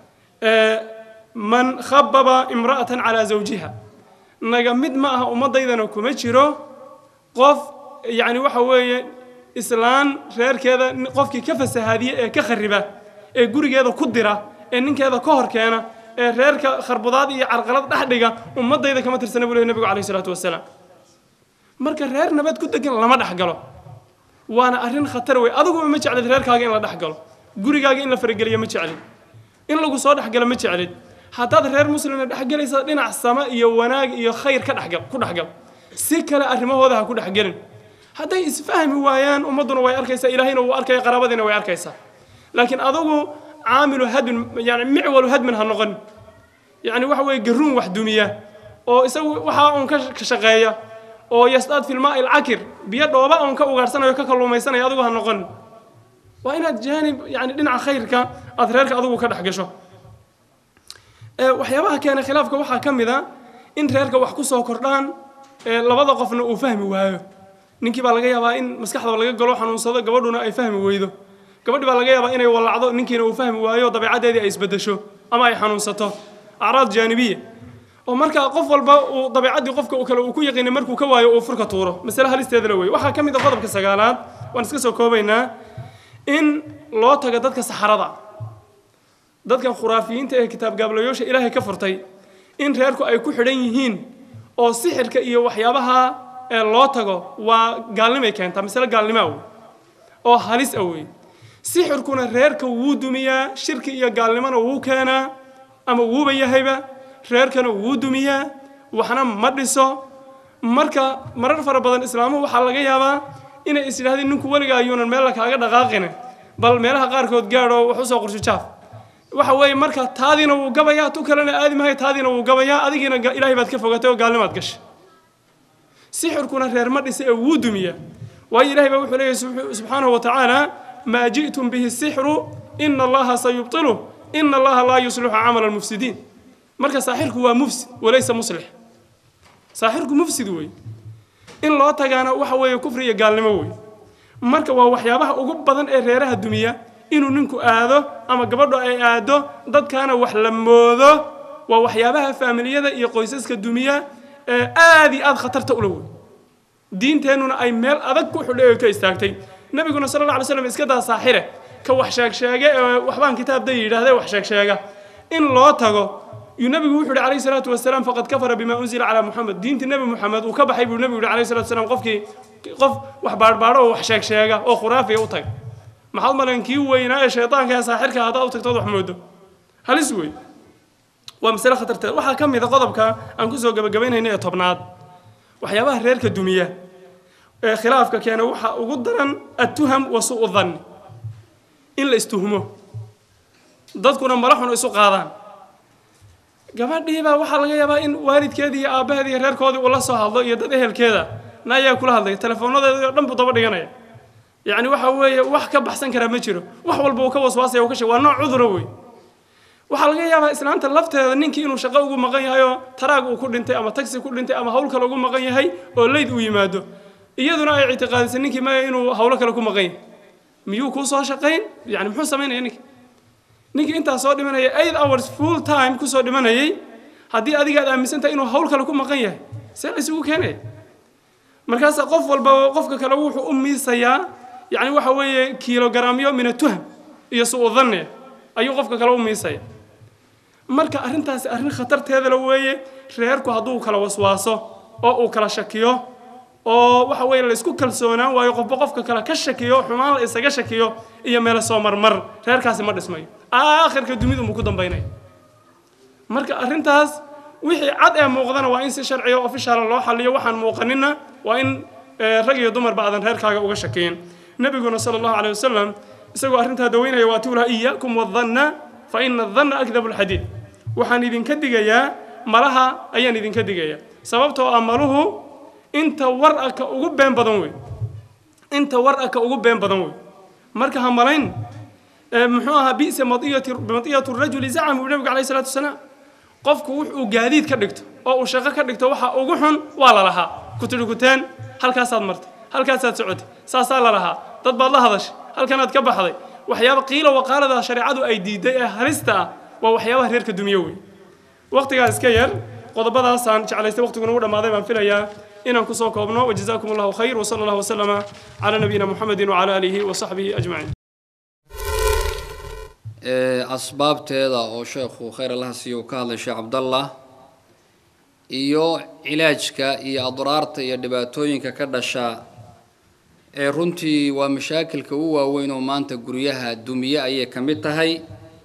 man khababa imra'atan calaa zawjiha naga mid ma aha ummaddaydana kuma jiro qof yacni waxa weeye islaan reerkeeda qofkii ka fasahaadiya ee ka khariba ee gurigeeda ku dira ee ninkeeda ka hor keena ee reerka kharbudaad iyo carqalad dhex dhiga ummaddayda kama tirsana buu lehy nabigu calayhi salaatu wasalaam marka reer nabad ku degan lama dhex galo waana arrin khatar wey adiguba ma jeclid reerkaaga in la dhex galo gurigaaga in la farageliyo ma jeclid in lagu soo dhexgalo ma jeclid haddaad reer muslina dhexgelaysa dhinac sama iyo wanaag iyo khayr ka dhexgal ku dhexgal si kale arrimahooda ha ku dhexgelin hadday isfahmi waayaan ummadduna way arkaysaa ilaahayna wuu arkaya qaraabadiina way arkaysaa laakiin adugu caamilu hadmin yani micwalu hadmin ha noqon yani waxa weeye garuun wax dumiya oo isagu waxaa uun ka shaqeeya oo yasdaad filmaa ilcakir biyo dhooba uun ka ugaadhsanayo ka kalluumaysanaya adigu ha noqon waa inaad jaanib yani dhinaca khayrka aada reerka adigu ka dhex gasho waxyaabaha keena khilaafka waxaa ka mid a in reerka wax ku soo kordhaan labada qofna uu fahmi waayo ninkii baa laga yaabaa in maskaxdaba laga galo xanuunsado gabadhuna ay fahmi weydo gabadhi baa laga yaabaa inay wallacdo ninkiina uu fahmi waayo dabeecaddeedii ay isbedesho ama ay xanuunsato acraad jaanibiya oo markaa qof walba uu dabeecaddii qofka kale uu ku yaqiinay markuu ka waayo uu furka tuuro masale halisteeda la wey waxaa ka mid a qodobka sagaalaad waan iska soo koobaynaa in loo tago dadka saxarada dadkan khuraafiyiinta ee kitaab gaablayoosha ilaahay ka furtay in reerku ay ku xidhan yihiin oo sixirka iyo waxyaabaha ee loo tago waa gaalnimay keentaa masale gaalnimaa wey oo halis ah wey sixirkuna reerka wuu dumiyaa shirki iyo gaalnimona wuu keenaa ama wuuba yahayba reerkana wuu dumiyaa waxna ma dhiso marka marar fara badan islaamuhu waxaa laga yaabaa inay is yidhahdeen ninku weligaa ayuunan meella kaaga dhaqaaqine bal meelaha qaarkood gaadho wax usoo qorshijaaf waxa weeye marka taadiina wuu gabayaa tu kalena aadi mahay taadiina wuu gabayaa adigiina ilaahay baad ka fogatay oo gaalnimaad gashay sixirkuna reer ma dhisa ee wuu dumiyaa waayo ilahay baa wuxuu leeyahy subxaanahu wa tacaala maa ji'tum bihi sixru ina allaha sayubtiluh ina allaha laa yuslixu camala almufsidiin marka saaxirku waa mufsid walaysa muslix saaxirku mufsid wey in loo tagaana waxa weeye kufri iyo gaalnimo wey marka waa waxyaabaha ugu badan ee reeraha dumiya inuu ninku aado ama gabadhu ay aado dadkaana wax la moodo waa waxyaabaha faamiliyada iyo qoysaska dumiya ee aad iyo aad khatarta ula wey diinteennuna ay meel adag ku xidhay oo ka istaagtay nabiguna sala alla alay slam iska daa saaxire ka wax sheegsheege ee waxbaan kitaabda yidhaahde wax sheegsheega in loo tago yuu nabigu wuxu uhi calayhi salaatu wasalaam faqad kafara bima unzila calaa muxamed diintii nebi muxamed uu ka baxay buu nebigu yihi calayhi salatu wasalaam qofkii qof wax baadhbaadho oo wax sheegsheega oo khuraafiya u tag maxaad malan kii weynaa ee shaydaanka ee saaxirka haddaad u tagtood wax moodo halis wey waa masale khatarteed waxaa ka mid a qodobka aan kusoo gabagabaynayna ee tobnaad waxyaabaha reerka dumiya ee khilaafka keena waxaa ugu daran attuham wa su'u dhanni in la istuhumo dadkuna mala xun isu qaadaan gabadhiibaa waxaa laga yaabaa in waalidkeedii iyo aabbaheedii iyo reerkoodii uu la soo hadlo iyo dad ehelkeeda na ayaa kula hadlaya teleefoonadeedii oo dhan buu daba dhiganaya yacni waxa weeye wax ka baxsan karaa ma jiro wax walba uu ka waswaasaya uu ka sheeg waa nooc cudura wey waxaa laga yaabaa islaanta lafteeda ninkii inuu shaqo ugu maqan yahay oo taraag uu ku dhintay ama tagsi ku dhintay ama hawl kale ugu maqan yahay oo leyd uu yimaado iyaduna ay ictiqaadisay ninkii maya inuu hawlo kale ku maqan yahay miyuu kuu soo shaqayn yani muxuu samaynaya ninki ninkii intaa soo dhimanaya eight hours full time kusoo dhimanayay haddii adiga aad aaminsan tahay inuu hawl kale ku maqan yahay see la isugu keenaya markaasa qof walba qofka kale wuxuu u miisayaa yani waxa weeye kiilogaraamyo min atuham iyo su-u dhanne ayuu qofka kale u miisaya marka arrintaasi arrin khatarteeda la weeye reerku hadduu kala waswaaso oo uu kala shakiyo oo waxa weeye laysku kalsoonaan waayo qofba qofka kale ka shakiyo xumaan la isaga shakiyo iyo meelo soo marmar reerkaasi ma dhismayo aakhirka dunidu muu ku dambaynaya marka arrintaas wixii cad ee muuqdana waa in si sharciga ofishaala loo xaliyo waxaan muuqanina waa in rag iyo dumarba aadan reerkaaga uga shakiyin nabiguna sala allahu caleyh wasalam isagoo arrintaa daweynaya waa tuulaha iyakum wadanna fa ina adanna akdabu lxadiid waxaan idinka digayaa malaha ayaan idinka digayaa sababtoo ah maluhu inta war a ka ugu been badan wey inta war a ka ugu been badan wey marka ha malayn muxuu ahaa bi'sa madiyatu rajuli zacam buu nabigu calayhi salaatu wasalaam qofku wuxuu gaadiid ka dhigto oo uu shaqo ka dhigto waxa ugu xun waa la lahaa kutidhiguteen halkaasaad martay halkaasaad socotay saasaa la lahaa dad baad la hadashay halkanaad ka baxday waxyaaba qiila waqaalada shareecadu ay diiday ee halista ah waa waxyaabaha reerka dunyo wey waqtigaa iska yar qodobadaasaan jeclaystay waqtiguna u dhammaaday baan filayaa inaan kusoo koobno wajazaakum allahu khayr wsala allahu wasalama calaa nabiyina muxamedin wacala aalihi wasaxbihi ajmaciin asbaabteeda oo sheekhu khayr allaha siiyo uu ka hadlay sheekh cabdallah iyo cilaajka iyo adraarta iyo dhibaatooyinka ka dhasha ee runtii waa mashaakilka u waaweyn oo maanta guryaha dumiye ayay ka mid tahay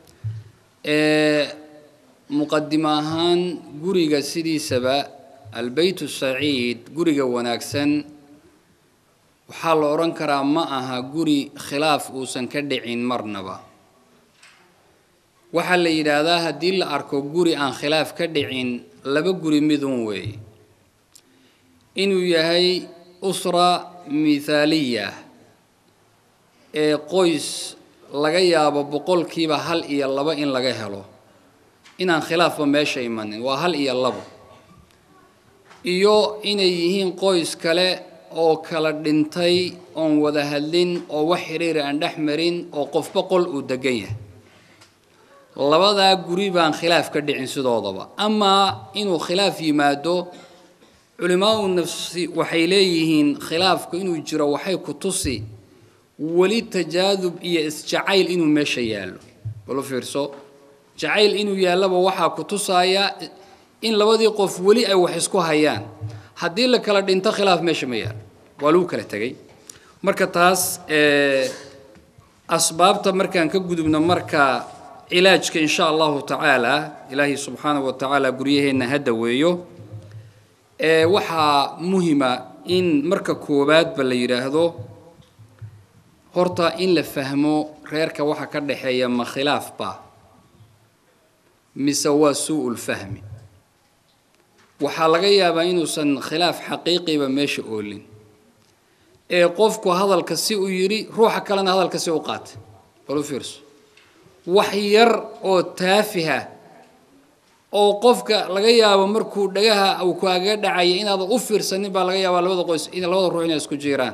muqadimo ahaan guriga sidiisaba albeyt saciid guriga wanaagsan waxaa la odhan karaa ma aha guri khilaaf uusan ka dhicin marnaba waxaa la yidhaahdaa haddii la arko guri aan khilaaf ka dhicin laba guri midun weey inuu yahay usra mithaaliya ee qoys laga yaabo boqolkiiba hal iyo laba in laga helo inaan khilaafba meesha imanin waa hal iyo labo iyo inay yihiin qoys kale oo kala dhintay oon wada hadlin oo wax xiriira aan dhex marin oo qofba qol uu degan yahay labadaa guri baan khilaaf ka dhicin sidoodaba amaa inuu khilaaf yimaado culimaau nafsi waxay leeyihiin khilaafku inuu jiro waxay ku tusi weli tajaadub iyo isjacayl inuu meesha yaallo balu fiirso jacayl inuu yaallaba waxaa ku tusaaya in labadii qof weli ay wax isku hayaan haddii la kala dhinto khilaaf meesha ma yaallo waa lagu kala tegay marka taas asbaabta markaan ka gudubno marka cilaajka in sha allahu tacaala ilaahay subxaanahu wa tacaala guryaheenna ha daweeyo ee waxaa muhima in marka koowaadba la yidhaahdo horta in la fahmo reerka waxa ka dhexeeya ma khilaafba mise waa suu-ul fahmi waxaa laga yaabaa inuusan khilaaf xaqiiqiba meesha oolin ee qofku hadalka si uu yidhi ruuxa kalena hadalka si u qaatay balu fiirso wax yar oo taafiha oo qofka laga yaabo markuu dhagaha uu kaaga dhacaya inaadan u fiirsanin baa laga yaabaa labada qoys in labada ruux inay isku jiraan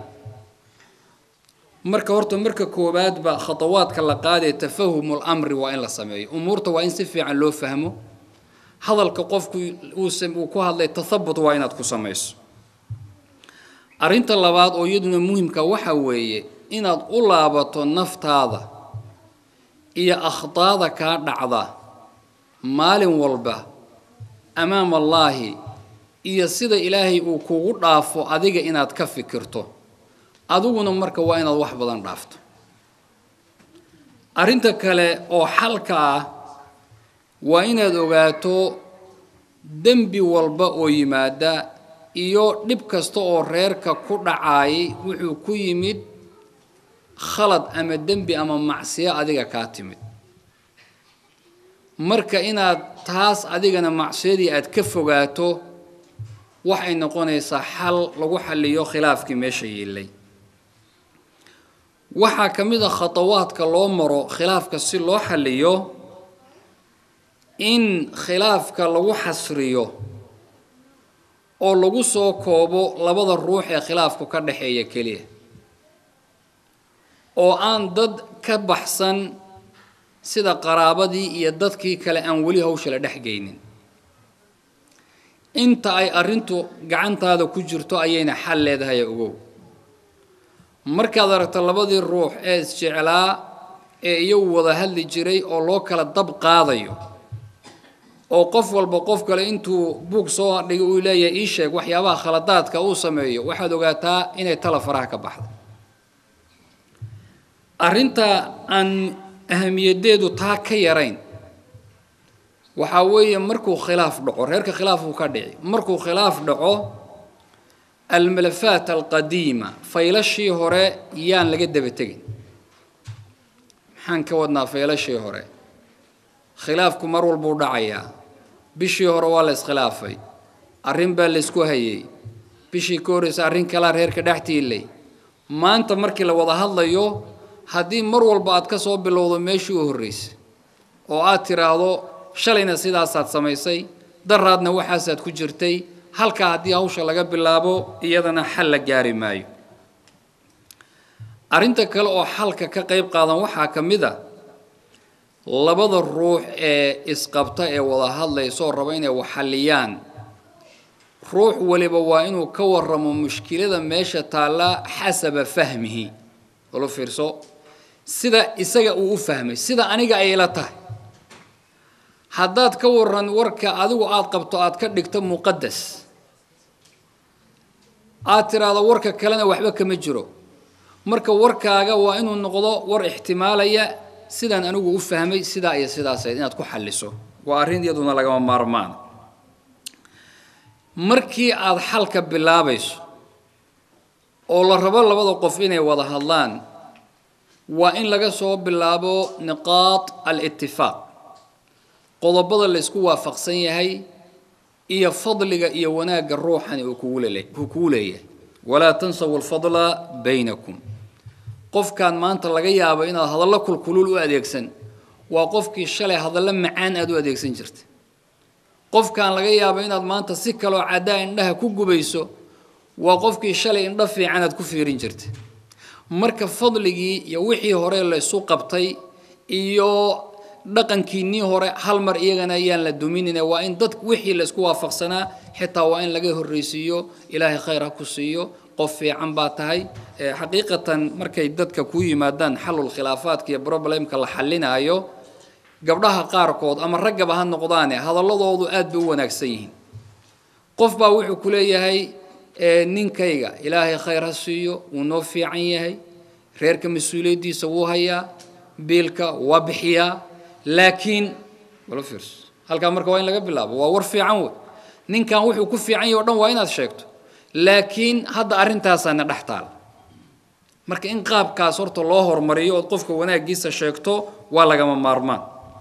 marka horta marka koowaadba khatawaadka la qaadee tafahumul amri waa in la sameeyo umuurta waa in si fiican loo fahmo hadalka qofku uu ku hadlay tathabut waa inaad ku samayso arrinta labaad oo iyaduna muhimka waxa weeye inaad u laabato naftaada iyo akhdaada kaa dhacda maalin walba amaam allaahi iyo sida ilaahay uu kugu dhaafo adiga inaad ka fikirto adiguna marka waa inaad wax badan dhaafto arrinta kale oo xalka ah waa inaad ogaato dembi walba oo yimaada iyo dhib kasta oo reerka ku dhacaayay wuxuu ku yimid khalad ama dembi ama macsiyo adiga kaa timid marka inaad taas adigana macsiyadii aad ka fogaato waxay noqonaysaa xal lagu xalliyo khilaafkii meesha yiilay waxaa ka mid a khatawaadka loo maro khilaafka si loo xalliyo in khilaafka lagu xasriyo oo lagu soo koobo labada ruux ee khilaafku ka dhexeeya keliya oo aan dad ka baxsan sida qaraabadii iyo dadkii kale aan weli hawsha la dhex geynin inta ay arrintu gacantaada ku jirto ayayna xal leedahay ogow markaad aragto labadii ruux ee isjeclaa ee iyagu wada hadli jiray oo loo kala dab qaadayo oo qof walba qof kale intuu buug soo dhigay uu leeyahay ii sheeg waxyaabaha khaladaadka uu sameeyo waxaad ogaataa inay tala faraha ka baxda arrinta aan ahamiyadeedu taa ka yarayn waxaa weeye markuu khilaaf dhaco reerka khilaafuu ka dhici markuu khilaaf dhaco almalafaat alqadiima faylashii hore yaan laga daba tegin maxaan ka wadnaa faylashii hore khilaafku mar walbuu dhacayaa bishii hore waa la iskhilaafay arrin baa la isku hayay bishii ka horreysa arrin kalaa reerka dhex tiilay maanta markii la wada hadlayo haddii mar walba aad ka soo bilowdo meeshii u horreysay oo aad tiraahdo shalayna sidaasaad samaysay daraadna waxaasaad ku jirtay halkaa haddii hawsha laga bilaabo iyadana xal la gaari maayo arrinta kale oo xalka ka qayb qaadan waxaa ka mid a labada ruux ee isqabta ee wada hadlaysoo raba inay waxalliyaan ruux waliba waa inuu ka waramo mushkilada meesha taalla xasaba fahmihi olo fiirso sida isaga uu u fahmay sida aniga ay ila tahay haddaad ka waran warka adigu aada qabto aada ka dhigto muqadas aada tiraahdo warka kalena waxba kama jiro marka warkaaga waa inuu noqdo war ixtimaalaya sidaan anigu u fahmay sidaa iyo sidaasayd inaad ku xalliso waa arrin iyaduna lagama maarmaan markii aada xalka bilaabayso oo la rabo labada qof inay wada hadlaan waa in laga soo bilaabo niqaad al-itifaaq qodobada la isku waafaqsan yahay iyo fadliga iyo wanaagga ruuxani uu kugu lele- uu kugu leeyahay walaa tansawu alfadla baynakum qofkan maanta laga yaabo inaad hadallo kulkulul u adeegsan waa qofkii shalay hadallo macaan aad u adeegsan jirta qofkan laga yaabo inaad maanta si kaloo caddaa indhaha ku gubayso waa qofkii shalay indho fiican aad ku fiirin jirta marka fadligii iyo wixii hore la isu qabtay iyo dhaqankiinnii hore hal mar iyagana ayaan la duminina waa in dad wixii la isku waafaqsanaa xitaa waa in laga horreysiiyo ilaahay khayr ha ku siiyo qof fiican baa tahay xaqiiqatan markay dadka ku yimaadaan xalul khilaafaadka iyo problemka la xalinaayo gabdhaha qaarkood ama raggaba ha noqdaane hadalladoodu aad bay u wanaagsan yihiin qof baa wuxuu ku leeyahay ninkayga ilaahay khayr ha siiyo wuu noo fiican yahay reerka mas-uuliyaddiisa wuu hayaa biilka waa bixiyaa laakiin wala fiirso halkaa marka waa in laga bilaabo waa war fiican wey ninkan wuxuu ku fiican yahay o dhan waa inaad sheegto laakiin hadda arrintaasaana dhex taal marka in qaabkaas horta loo hormariyo ood qofka wanaaggiisa sheegto waa lagama maarmaan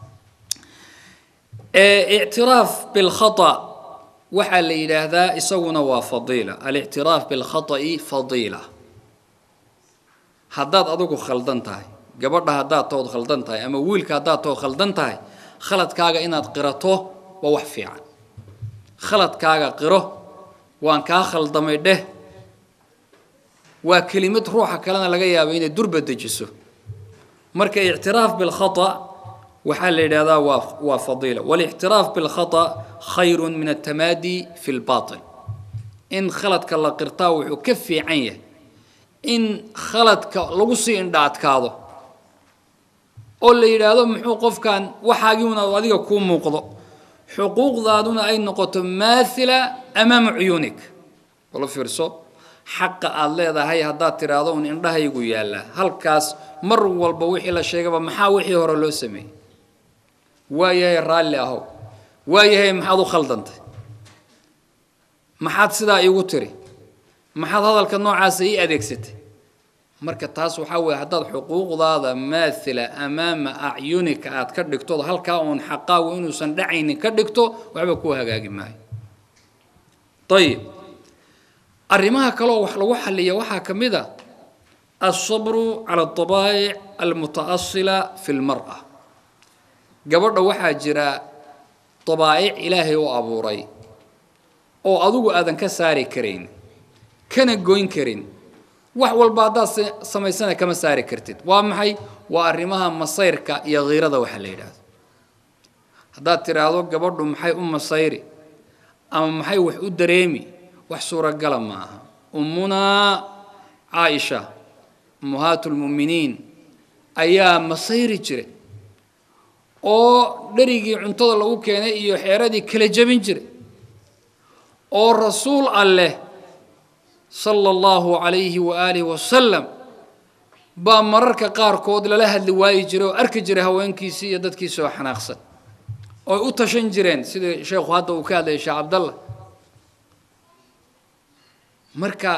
ictiraaf bilkhata waxaa la yidhaahdaa isaguna waa fadiila alictiraaf bilkhata'i fadiila haddaad adigu khaldan tahay gabadha haddaad tood khaldan tahay ama wiilka haddaad tood khaldan tahay khaladkaaga inaad qirato waa wax fiican khaladkaaga qiro waan kaa khaldamay dheh waa kelimad ruuxa kalena laga yaaba inay durba dejiso marka ictiraaf bilkhata waxaa la yidhahdaa waa waa fadiila walictiraaf bilkhata khayrun min altamaadi fi lbatil in khaladka la qirtaa wuxuu ka fiican yahay in khaladka lagu sii indha adkaado oo la yidhaahdo muxuu qofkan waxaagiuna adiga kuu muuqdo xuquuqdaaduna ay noqoto maathila amaama cuyuunik wala fiirso xaqa aada leedahay haddaad tidhaahdo un indhahaygu yaallaa halkaas mar walba wixii la sheegaba maxaa wixii hore loo sameeyey waayahay raalli ahow waayahay maxaad u khaldantay maxaad sidaa iigu tiri maxaad hadalka noocaasa ii adeegsatay marka taas waxaa weeye haddaad xuquuqdaada maathila amaama acyunika aad ka dhigtood halkaa uun xaqaagu inuusan dhacaynin ka dhigto waxba kuu hagaagi maayo ayib arrimaha kaleoo wax lagu xaliya waxaa ka mid a alsabru cala adabaa'ic almuta'asila fi lmar'a gabadha waxaa jira dabaa'ic ilaahay u abuuray oo adigu aadan ka saari karayn kana goyn karin wax walba haddaad samaysana kama saari kartid waa maxay waa arrimaha masayrka iyo khiirada waxa la yidhaahdo haddaad tidhaahdo gabadhu maxay u masayri ama maxay wax u dareemi wax suuragala ma aha ummunaa caaisha ummahaatu lmu'miniin ayaa masayri jiray oo dherigii cuntada lagu keenay iyo xeeradii kala jebin jiray oo rasuul alleh sala allahu calayhi waaalihi wasalam baa mararka qaarkood lala hadli waayi jiray oo arki jiray haweenkiisii iyo dadkiisii oo xanaaqsan ooy u tashan jireen sidii sheekhu hadda uu ka hadlayay sheekh cabdallah marka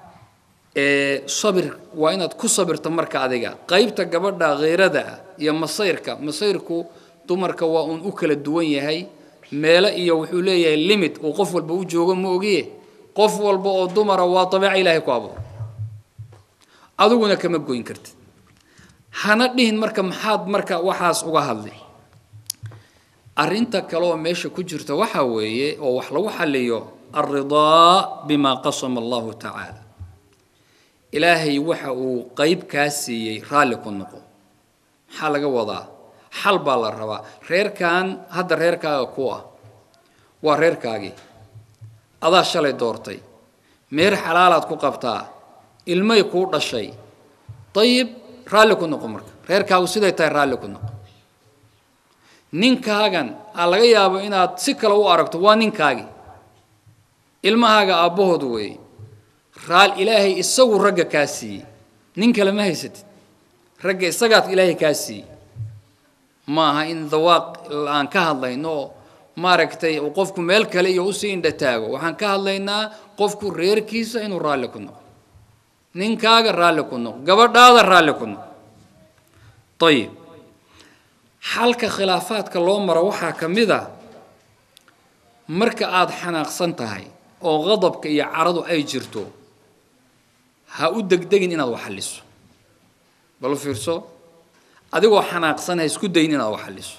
sabir waa inaad ku sabirto marka adiga qaybta gabadha kheyrada ah iyo masayrka masayrku dumarka waa uun u kala duwan yahay meelo iyo wuxuu leeyahay limit uu qof walba u joogo ma ogiye qof walba oo dumara waa dabeeca ilaahay ku abuura adiguna kama goyn kartid hana dhihin marka maxaad marka waxaas uga hadlay arrinta kale oo meesha ku jirta waxaa weeye oo wax lagu xaliyo alridaa bimaa qasama allahu tacaala ilaahay waxa uu qayb kaa siiyey raalli ku noqo maxaa laga wadaa xal baa la rabaa reerkan hadda reerkaaga ku ah waa reerkaagii adaa shalay doortay meer xalaalaad ku qabtaa ilmay kuu dhashay dayib raalli ku noqo marka reerkaagu siday tahay raalli ku noqo ninkaagan aa laga yaabo inaad si kale u aragto waa ninkaagii ilmahaaga aabbahood weeye raal ilaahay isagu ragga kaa siiyey nin kale ma haysatid ragga isagaad ilaahay kaa siiyey ma aha in dawaaq aan ka hadlayno oo maaragtay uu qofku meel kale iyo usii indha taago waxaan ka hadlaynaa qofku reerkiisa inuu raalli ku noqo ninkaaga raalli ku noqo gabadhaada raalli ku noqo ayib xalka khilaafaadka loo maro waxaa ka mid a marka aada xanaaqsan tahay oo qadabka iyo caradu ay jirto ha u degdegin inaad wax xalliso bal u fiirso adigoo xanaaqsan ha isku dayin inaad wax xalliso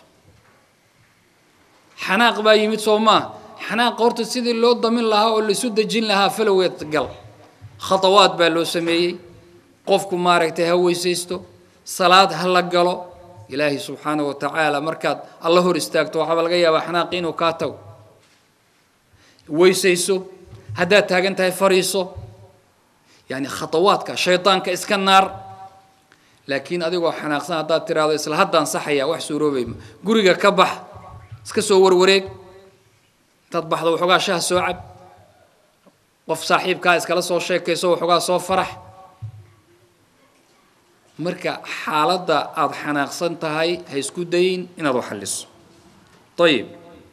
xanaaq baa yimid soo maa xanaaq horta sidii loo damin lahaa oo laisu dejin lahaa faloweed gal khatawaad baa loo sameeyey qofku maaragtay ha weysaysto salaad ha la galo ilaahay subxaana wa tacaala markaad alla hor istaagto waxaaba laga yaabaa xanaaqi inuu kaa tago weysayso haddaad taagan tahay fariiso yani khatawaadka shaydaanka iska naar laakiin adigoo xanaaqsan haddaad tiraahdo isla haddaan saxaya wax suuroobayma guriga ka bax iska soo warwareeg intaad baxdo waxoogaa shaha soo cab qof saaxiibkaa iskala soo sheekayso waxoogaa soo farax marka xaaladda aada xanaaqsan tahay ha isku dayin inaad u xalliso ayib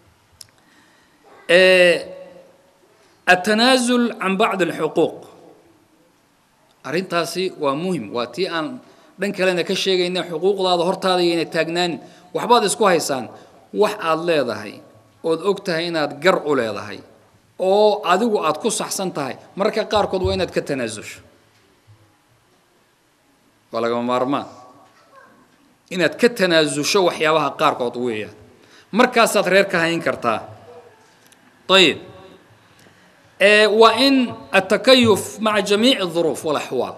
التنازل عن بعض الحقوق arrintaasi waa muhim waa tii aan dhan kalena ka sheegayna xuquuqdaada hortaada yayna taagnaan waxbaad isku haysaan wax aad leedahay ood og tahay inaad gar u leedahay oo adigu aad ku saxsan tahay mararka qaarkood waa inaad ka tanaasusho waa lagama maarmaan inaad ka tanaasusho waxyaabaha qaarkood weeyaan markaasaad reer ka hayn kartaa ayib waa in atakayuf maca jamiici الظuruuf wاlaxwaal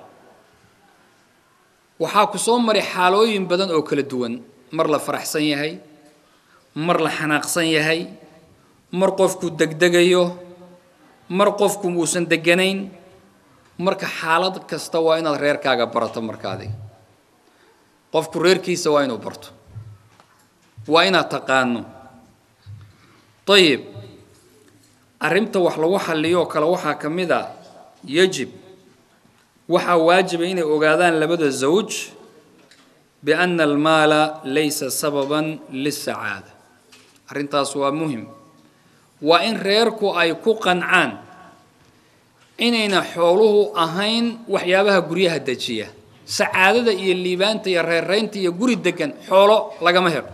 waxaa ku soo maray xaalooyin badan oo kala duwan mar la faraxsan yahay mar la xanaaqsan yahay mar qofku degdegayo mar qofku uusan deganayn marka xaalad kasta waa inaad reerkaaga barato markaadi qofku reerkiisa waa inuu barto waa inaad taqaano ayib arrinta wax lagu xalliyoo kale waxaa ka mid a yajib waxaa waajiba inay ogaadaan labada zawj biana almaala laysa sababan lisacaada arrintaas waa muhim waa in reerku ay ku qancaan inayna xooluhu ahayn waxyaabaha guryaha dejiya sacaadada iyo liibaanta iyo reerraynta iyo guri degan xoolo lagama helo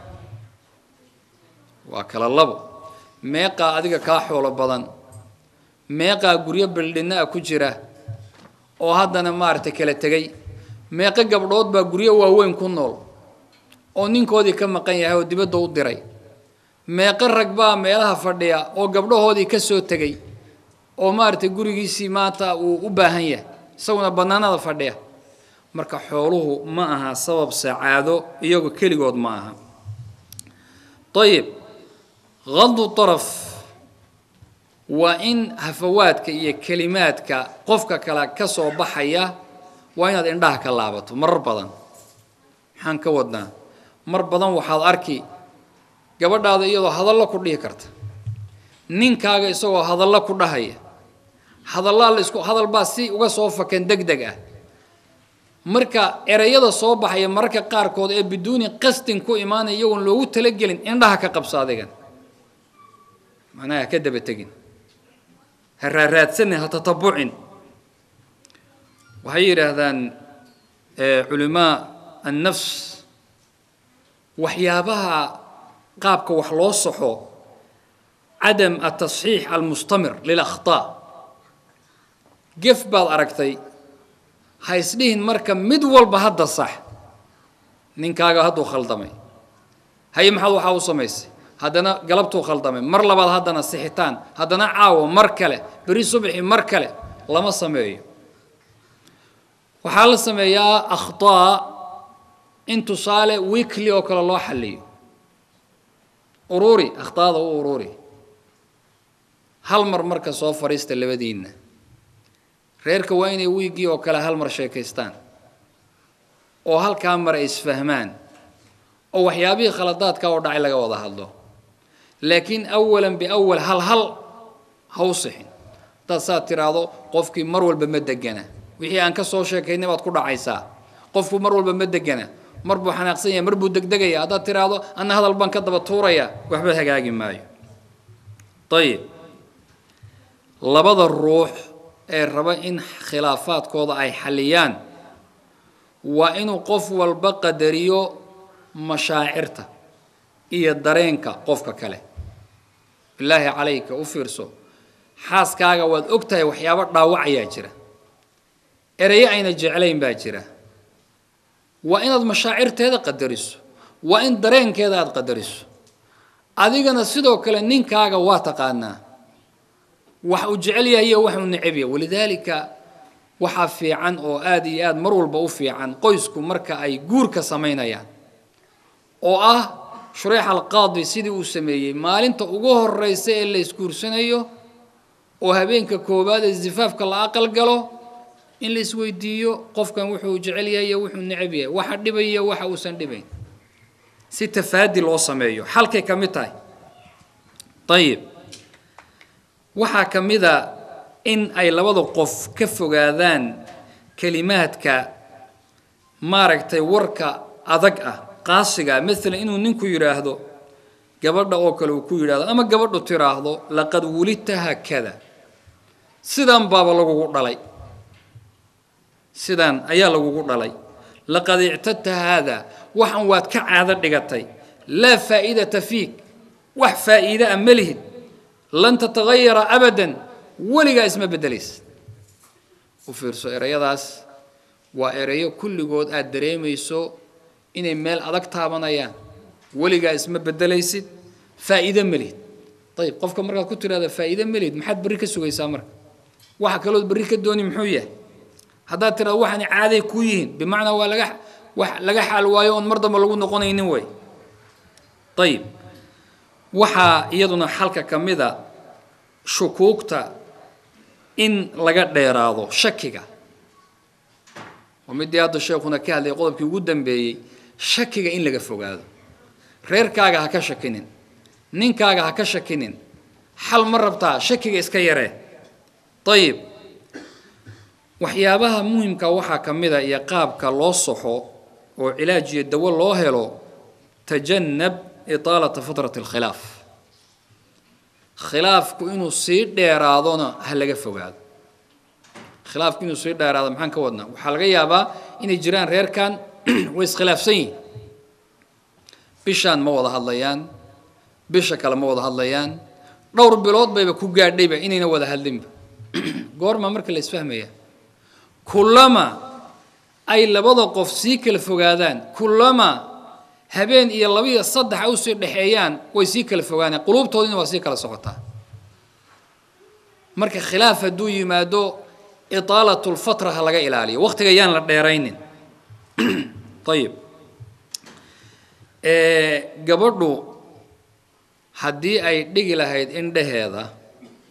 waa kala labo meeqaa adiga kaa xoolo badan meeqaa guryo bildhinna a ku jira oo haddana maaragtay kala tegay meeqo gabdhood baa guryo waaweyn ku nool oo ninkoodii ka maqan yahay oo dibadda u diray meeqo rag baa meelaha fadhiya oo gabdhahoodii ka soo tegay oo maaragtay gurigiisii maanta uu u baahan yahay isaguna bannaanada fadhiya marka xooluhu ma aha sabab sacaado iyagu keligood ma aha ayib qadu طaraf waa in hafawaadka iyo kelimaadka qofka kale ka soo baxaya waa inaad indhaha ka laabato marar badan maxaan ka wadnaa mar badan waxaad arki gabadhaada iyadoo hadallo ku dhihi karta ninkaaga isagoo hadallo ku dhahaya hadallaa la isku hadal baa si uga soo fakan deg deg ah marka ereyada soo baxaya mararka qaarkood ee biduuni qasdin ku imaanaya iyagoon loogu talagelin indhaha ka qabso adigan macnaha ha ka daba tegin ha raaraadsanin ha tatabucin waxay yidhaahdaan culimaa annafs waxyaabaha qaabka wax loo saxo cadam atasxiix almustamir lilakhtaa gef baad aragtay ha isdhihin marka mid walba hadda sax ninkaaga hadduu khaldamay haye maxaad waxaa u samaysay haddana galabtuu khaldamay mar labaad haddana sixitaan haddana caawo mar kale beri subxi mar kale lama sameeyo waxaa la sameeyaa akhtaa in tusaale weekly oo kale loo xalliyo ururi akhtaada u ururi hal mar marka soo fadhiista labadiinna reerka waa inay wiiggii oo kale hal mar sheekaystaan oo halkaa mar ay isfahmaan oo waxyaabihii khaladaadka oo dhacay laga wada hadlo laakiin awalan biawal hal hal ha u sixin haddaad saad tiraahdo qofkii mar walba ma degana wixii aan ka soo sheekaynay baad ku dhacaysaa qofku mar walba ma degana mar buu xanaaqsan yahay mar buu degdegaya haddaad tiraahdo anna hadal baan ka daba tuuraya waxba hagaagi maayo ayib labada ruux ee raba in khilaafaadkooda ay xalliyaan waa inuu qof walba qadariyo mashaacirta iyo dareenka qofka kale bilaahi calayka u fiirso xaaskaaga waad og tahay waxyaabo dhaawacayaa jira ereyo ayna jeclayn baa jira waa inaad mashaacirteeda qadariso waa in dareenkeeda aada qadariso adigana sidoo kale ninkaaga waa taqaanaa wax uu jecel yahay iyo wax uu necab yahay walidaalika waxaa fiican oo aada iyo aada mar walba u fiican qoysku marka ay guurka samaynayaan oo ah shureex alqaadi sidii uu sameeyey maalinta ugu horeysa ee la isguursanayo oo habeenka koowaad ee zifaafka la aqal galo in la isweydiiyo qofkan wuxuu jecel yahay iyo wuxuu necab yahay waxa dhibaya waxa uusan dhibayn si tafaadi loo sameeyo xalkay ka mid tahay ayib waxaa ka mid a in ay labada qof ka fogaadaan kelimaadka maaragtay warka adag ah qaasiga maalan inuu ninku yidhaahdo gabadha oo kale uu ku yidhahdo ama gabadhu tiraahdo laqad wulidta haakada sidan baaba lagugu dhalay sidan ayaa lagugu dhalay laqad ictadta haada waxan waad ka caado dhigatay laa faa'iidata fiik wax faa'iide a ma lihid lan tatagayara abadan weligaa isma beddelaysa u fiirso ereyadaas waa ereyo kulligood aada dareemayso inay meel adag taabanayaan weligaa isma beddelaysid faa'iide ma lihid ayib qofka markaad ku tidhahda faa'iide ma lihid maxaad berri ka sugaysaa marka waxa kalood berri ka dooni muxuu yahay haddaad tirahdo waxaani caaday kuu yihiin bimacnaa waa laga wax laga xaal waayo oon mar damba lagu noqonaynin way ayib waxaa iyaduna xalka ka mida shukuugta in laga dheeraado shakiga oo midii hadda sheekuna ka hadlay qodobkii ugu dambeeyey shakiga in laga fogaado reerkaaga ha ka shakinin ninkaaga ha ka shakinin xal ma rabtaa shakiga iska yaree ayib waxyaabaha muhimka waxaa ka mid a iyo qaabka loo saxo oo cilaaj iyo dawo loo helo tajannab itaalata fatrati alkhilaaf khilaafku inuu sii dheeraadona ha laga fogaado khilaafku inuu sii dheeraado maxaan ka wadnaa waxaa laga yaabaa inay jiraan reerkan way iskhilaafsan yihin bishaan ma wada hadlayaan bisha kale ma wada hadlayaan dhowr bilood bayba ku gaadhayba inayna wada hadlinba goorma marka la isfahmaya kullama ay labada qof sii kala fogaadaan kullama habeen iyo laba iyo saddex ay usii dhexeeyaan way sii kala fogaanaan quluubtoodina waa sii kala socotaa marka khilaaf hadduu yimaado itaalatu lfatra ha laga ilaaliyo waqtiga yaan la dheeraynin ayib gabadhu haddii ay dhigi lahayd indhaheeda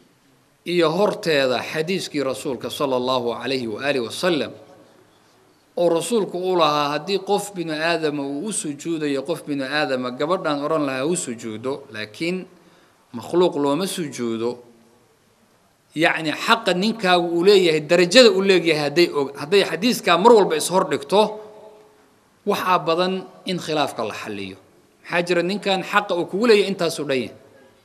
iyo horteeda xadiiskii rasuulka sala allahu calayhi waaalih wasalam oo rasuulku u lahaa haddii qof binu aadama uu u sujuudayo qof binu aadama gabadhaan odhan lahaa u sujuudo laakiin makhluuq looma sujuudo yacni xaqa ninkaagu uu leeyahay darajada uu leeyahay hadday og hadday xadiiskaa mar walba ishor dhigto waxaa badan in khilaafka la xalliyo maxaa jira ninkan xaqa uu kugu leeyahay intaasuu dhan yahay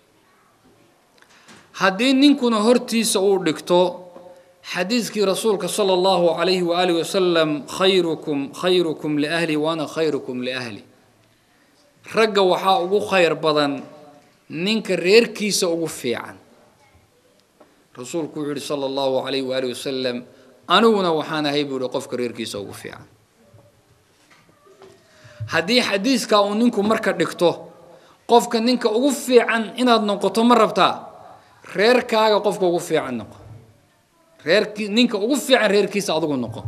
haddii ninkuna hortiisa uu dhigto xadiiskii rasuulka sala allahu calayhi waaalihi wasalam khayrukum khayrukum liahli waana khayrukum liahli ragga waxaa ugu khayr badan ninka reerkiisa ugu fiican rasuulku wuxuu yihi sala allahu calayhi waalihi wasalam aniguna waxaan ahay buu yihi qofka reerkiisa ugu fiican haddii xadiiskaa uu ninku marka dhigto qofka ninka ugu fiican inaad noqoto ma rabtaa reerkaaga qofka ugu fiican noqo reerkii ninka ugu fiican reerkiisa adigu noqo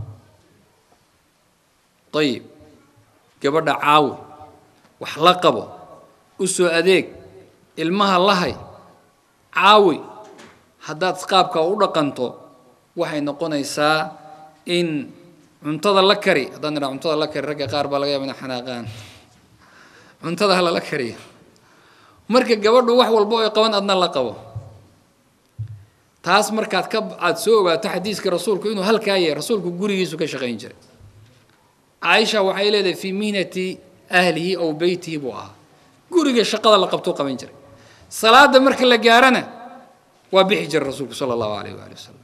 ayib gabadha caawi wax la qabo u soo adeeg ilmaha lahay caawi haddaad qaabka u dhaqanto waxay noqonaysaa in cuntada la kari haddaan idhaa cuntada la kari ragga qaar baa laga yaaba ina xanaaqaan cuntada ha lala kariyo marka gabadhu wax walba oy qaban adna la qabo taas markaad ka aada soo ogaato xadiiska rasuulku inuu halkaa yahay rasuulku gurigiisu ka shaqayn jiray caaisha waxay leedahay fii mihnati ahlihi ow beytihi buu ahaa guriga shaqada la qabtuu qaban jiray salaada marka la gaarana waa bixi jiray rasuulku sala allahu alayh waali wasalam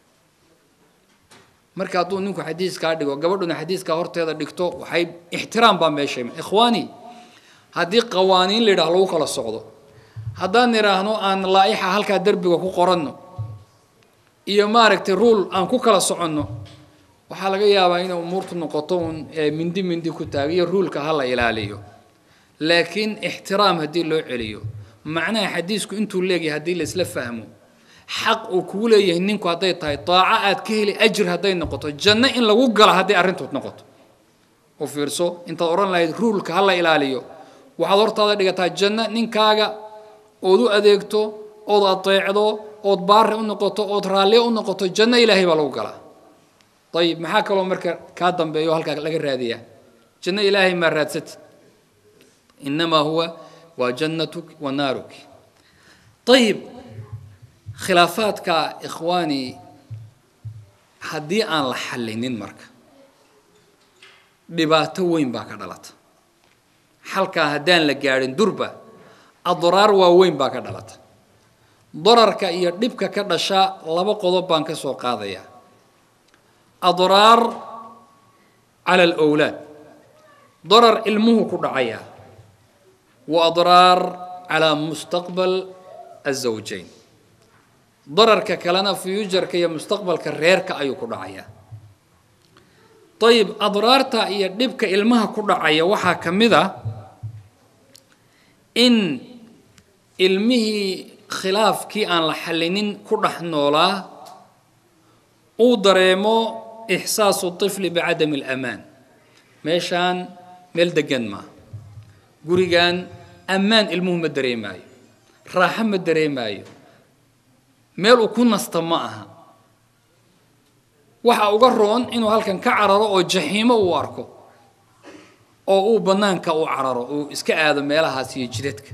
marka hadduu ninku xadiiskaa dhigo gabadhuna xadiiskaa horteeda dhigto waxay ixtiraam baa meesha ikhwaani haddii qawaaniin la yidhaah lagu kala socdo haddaan idhaahno aan laa'ixa halkaa derbiga ku qoranno iyo maaragtay ruul aan ku kala soconno waxaa laga yaabaa inay umuurtu noqoto un mindi mindi ku taag iyo ruulka ha la ilaaliyo laakiin ixtiraam haddii loo celiyo macnaha xadiisku intuu leeyahay haddii la isla fahmo xaq uu kugu leeyahay ninku hadday tahay daaco aad ka heli ajir hadday noqoto janno in lagu gala hadday arrintood noqoto u fiirso intaad odhan lahayd ruulka ha la ilaaliyo waxaad hortaada dhigataa janno ninkaaga ood u adeegto ood adeecdo ood baari u noqoto ood raalliyo u noqoto janno ilaahay baa lagu galaa ayib maxaa kaloo marka kaa dambeeyo halkaa laga raadiyaa janno ilaahay maa raadsati inamaa huwa waa jannatuk wa naaruki ayib khilaafaadka ikhwaani haddii aan la xallinin marka dhibaato weyn baa ka dhalata xalkaa haddaan la gaadhin durba adraar waaweyn baa ka dhalata dararka iyo dhibka ka dhasha laba qodob baan ka soo qaadayaa adraar cala alowlaad darar ilmuhu ku dhacaya wa adraar calaa mustaqbal azawjayn dararka kalena fuyujarka iyo mustaqbalka reerka ayuu ku dhacayaa ayib adraarta iyo dhibka ilmaha ku dhacaya waxaa ka mid a in ilmihii khilaafkii aan la xallinin ku dhex noolaa uu dareemo ixsaasu طifli bicadami اlamaan meeshaan meel degan maa gurigan ammaan ilmuhu ma dareemaayo raaxo ma dareemaayo meel uu ku nasta ma aha waxa uga roon inuu halkan ka cararo oo jaxiimo uu arko oo uu bannaanka u cararo uu iska aado meelahaas iyo jidadka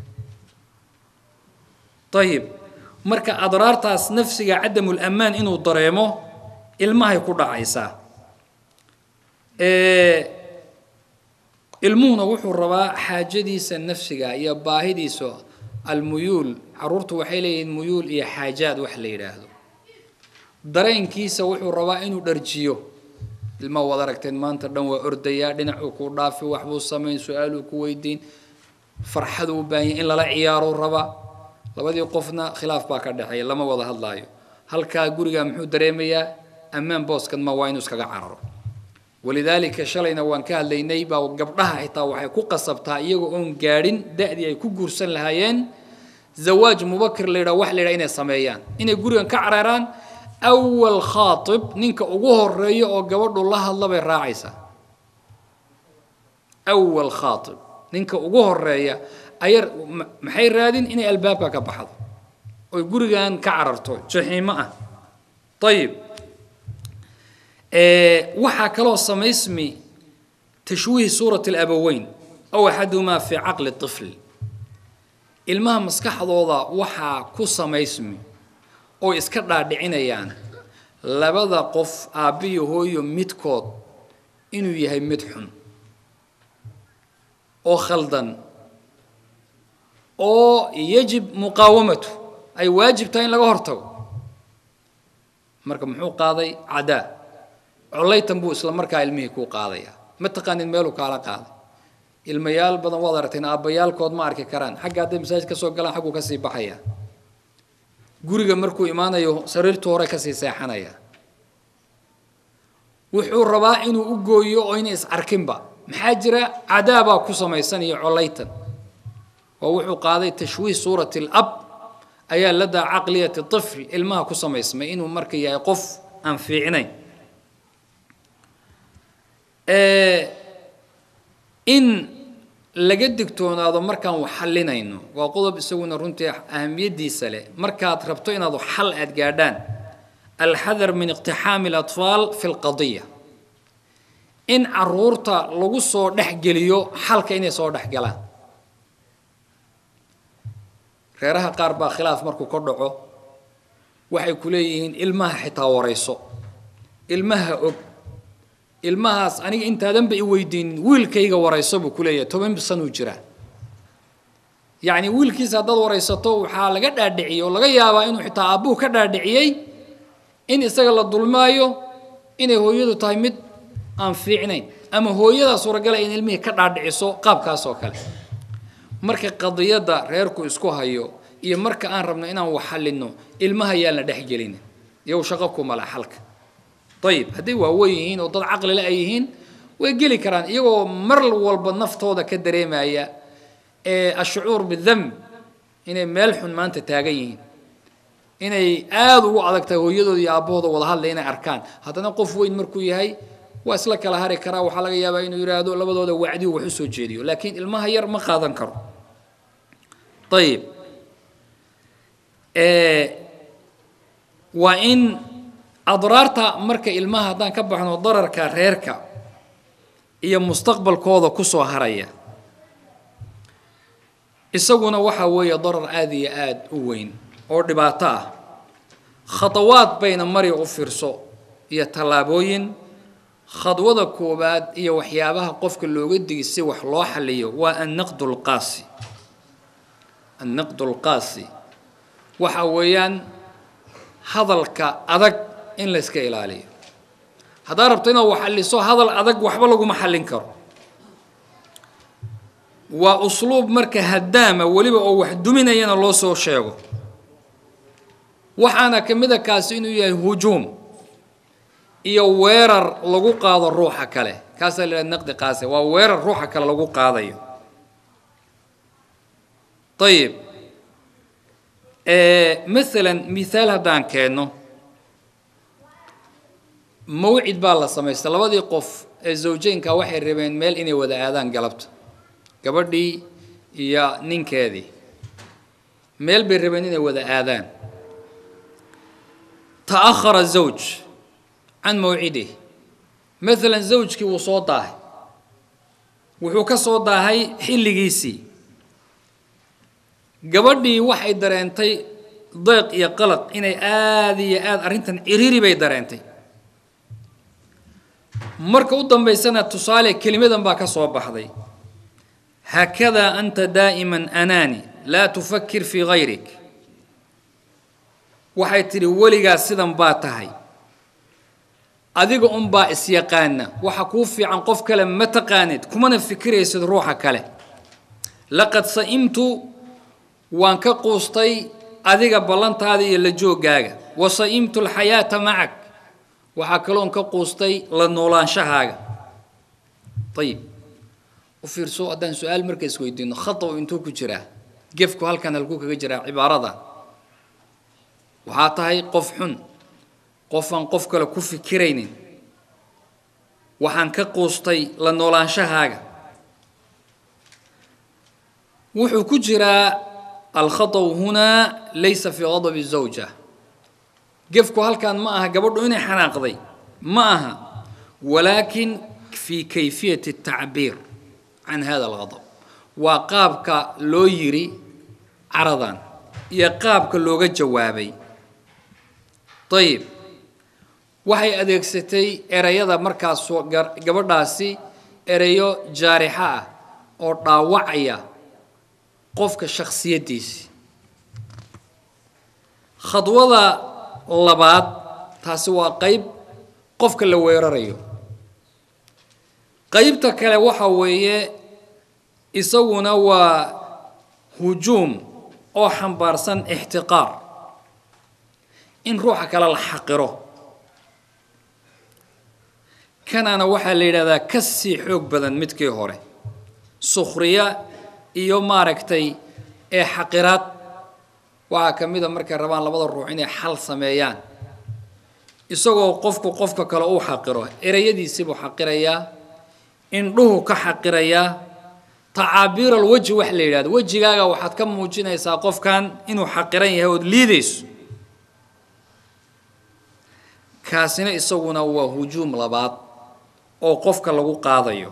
ayib marka adraartaas nafsiga cadamulamaan inuu dareemo ilmahay ku dhacaysaa ilmuhuna wuxuu rabaa xaajadiisa nafsiga iyo baahidiisa almuyuul caruurtu waxay leeyihiin muyuul iyo xaajaad wax la yidhaahdo dareenkiisa wuxuu rabaa inuu dharjiyo ilma waad aragteen maanta dhan waa ordayaa dhinacuu kuu dhaafi waxbuu samayn su-aaluu ku weydiin farxaduu u baahanya in lala ciyaaruu rabaa labadii qofna khilaaf baa ka dhexeeya lama wada hadlaayo halkaa guriga muxuu dareemayaa ammaan booskan ma waa inuu iskaga cararo walidaalika shalayna waan ka hadlaynay baa gabdhaha xitaa waxay ku qasabtaa iyagoo oon gaadhin da-dii ay ku guursan lahaayeen zawaaj mubakir la yidhaha wax la yidhaha inay sameeyaan inay gurigan ka cararaan awal khaatib ninka ugu horeeya oo gabadhu la hadla bay raacaysaa awal khaatib ninka ugu horeeya ayar maxay raadin inay albaabka ka baxdo oy gurigan ka cararto jaxiimo ah ayib waxaa kaloo samaysmi tashwiih suurati alabaweyn aw axadumaa fii caqli طifl ilmaha maskaxdooda waxaa ku samaysmi oo iska dhaadhicinayaan labada qof aabbiyo hooyo midkood inuu yahay mid xun oo khaldan oo yajib muqaawamatu ay waajib tahay in laga hortago marka muxuu qaaday cadaa collaytan buu isla markaa ilmihii kuu qaadayaa ma taqaanin meeluu kaala qaaday ilmayaal badan waad aragteen aabbayaalkood ma arki karaan xagga hadday masaajid ka soo galaan xagguu kasii baxaya guriga markuu imaanayo sariirtu hore kasii seexanaya wuxuu rabaa inuu u gooyo oo ina is arkinba maxaa jira cadaabaa ku samaysan iyo collaytan oo wuxuu qaaday tashwiih suurati alab ayaa ladaa caqliyati طifl ilmaha ku samaysmay inuu marka yahay qof aan fiicnayn in laga digtoonaado markaan wax xallinayno waa qodob isaguna runtii ahamiyaddiisa leh markaad rabto inaad xal aad gaadhaan alxadar min iqtixaami اlaطfaal fi اlqadiya in caruurta lagu soo dhex geliyo xalka inay soo dhex galaan reeraha qaar baa khilaaf markuu ka dhaco waxay ku leeyihiin ilmaha xitaa warayso ilmaha og ilmahaas aniga intaadanba i weydiinin wiilkayga warayso buu ku leeyahay toban sanuu jiraa yacni wiilkiisa haddaad waraysato waxaa laga dhaadhiciyey oo laga yaabaa inuu xitaa aabbuhu ka dhaadhiciyey in isaga la dulmaayo inay hooyadu tahay mid aan fiicnayn ama hooyadaa suuragala in ilmihii ka dhaadhiciso qaabkaas oo kale marka qadiyadda reerku isku hayo iyo marka aan rabno inaan wax xallinno ilmaha yaan la dhexgelin iyagu shaqo kumala xalka ayib hadday waaweyn yihiin oo dad caqlile ay yihiin way geli karaan iyagoo mar walba naftooda ka dareemaya ee ashucuur bidamb inay meel xun maanta taagan yihiin inay aada ugu adag tahay hooyadooda iyo aabbahooda wada hadlay inay arkaan haddana qof weyn markuu yahay waa isla kala hari karaa waxaa laga yaabaa inuu yidhaahdo labadooda wacdiu wax u soo jeediyo laakiin ilmaha yar ma qaadan karo ayib waa in adraarta marka ilmaha haddaan ka baxno dararka reerka iyo mustaqbalkooda kusoo haraya isaguna waxaa weeye darar aada iyo aada u weyn oo dhibaato ah khadawaad bayna mari u fiirso iyo tallaabooyin khadwada koowaad iyo waxyaabaha qofka looga digi si wax loo xaliyo waa annaqdu lqaasi annaqdu lqaasi waxa weeyaan hadalka adag in layska ilaaliyo haddaad rabto inaad wax xaliso hadal adag waxba laguma xallin karo waa usluub marka haddaama weliba oo wax duminayana loo soo sheego waxaana ka mid a kaasi inuu yahay hujuum iyo weerar lagu qaado ruuxa kale kaasaa la yidhaha naqdi qaase waa weerar ruuxa kale lagu qaadayo ayib masalan mithaal haddaan keenno mawcid baa la samaystay labadii qof ee zawjeynka waxay rabeen meel inay wada aadaan galabta gabadhii iyo ninkeedii meel bay rabeen inay wada aadaan ta'ahara zawj can mawcidih maalan zawjkii wuu soo daahay wuxuu ka soo daahay xilligiisii gabadhii waxay dareentay deeq iyo qalaq inay aada iyo aada arrintan ciriiri bay dareentay marka u dambaysana tusaale kelimadan baa ka soo baxday haakadaa anta daa'iman anaani laa tufakir fii gayrik waxay tidhi weligaas sidan baa tahay adiga unbaa isyaqaana waxa kuu fiican qof kale ma taqaanid kumana fikiraysid ruuxa kale laqad sa'imtu waan ka quustay adiga ballantaada iyo la joogaaga wa sa'imtu alxayaata macak waxaa kaloon ka quustay la noolaanshahaaga ayib u fiirso haddaan su-aal marka isweydiino khataw intuu ku jiraa gefku halkan halkuu kaga jiraa cibaarada waxaa tahay qof xun qofaan qof kale ku fikiraynin waxaan ka quustay la noolaanshahaaga wuxuu ku jiraa alkhataw hunaa laysa fii qadabi zawja gefku halkan ma aha gabadhu inay xanaaqday ma aha walaakin fi kayfiyati الtacbiir can hada algadab waa qaabka loo yiri caradan iyo qaabka looga jawaabay ayib waxay adeegsatay ereyada markaas gabadhaasi ereyo jaarixa ah oo dhaawacaya qofka shaksiyaddiisi khadwada labaad taasi waa qeyb qofka la weerarayo qeybta kale waxa weeye isaguna waa hujuum oo xambaarsan ixtiqaar in ruuxa kale la xaqiro kanana waxaa la yidhahdaa ka sii xoog badan midkii hore sukhriya iyo maaragtay ee xaqiraad waxaa ka mid a markay rabaan labada ruux inay xal sameeyaan isagoo qofku qofka kale uu xaqiro ereyadiisiibuu xaqirayaa indhuhu ka xaqirayaa tacaabiir alweji wax la yidhahdo wejigaaga waxaad ka muujinaysaa qofkan inuu xaqiran yahay ood liidayso kaasina isaguna waa hujuum labaad oo qofka lagu qaadayo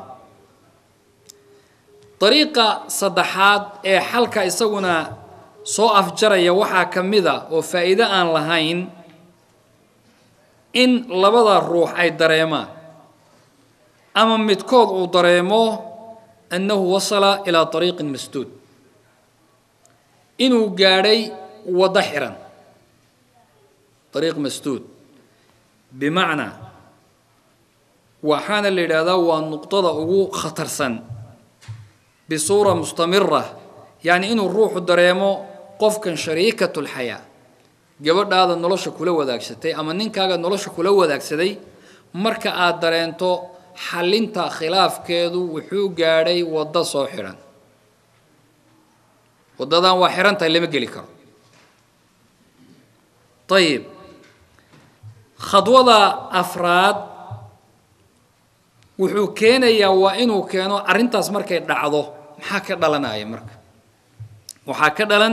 dariiqa saddexaad ee xalka isaguna soo afjaraya waxaa ka mid a oo faa'iido aan lahayn in labada ruux ay dareemaan ama midkood uu dareemo annahu wasala ilaa طariiqin masduud inuu gaadhay waddo xiran ariiq masduud bimacnaa waxaana la yidhaahdaa waa nuqdada ugu khatarsan bisuura mustamira yacni inuu ruuxu dareemo qofkan shariikat lxayaa gabadhaada nolosha kula wadaagsatay ama ninkaaga nolosha kula wadaagsaday marka aada dareento xallinta khilaafkeedu wuxuu gaadhay waddo soo xidhan waddadan waa xihan tahay lama geli karo ayib khadwada afraad wuxuu keenayaa waa inuu keeno arrintaas markay dhacdo maxaa ka dhalanaya marka waxaa ka dhalan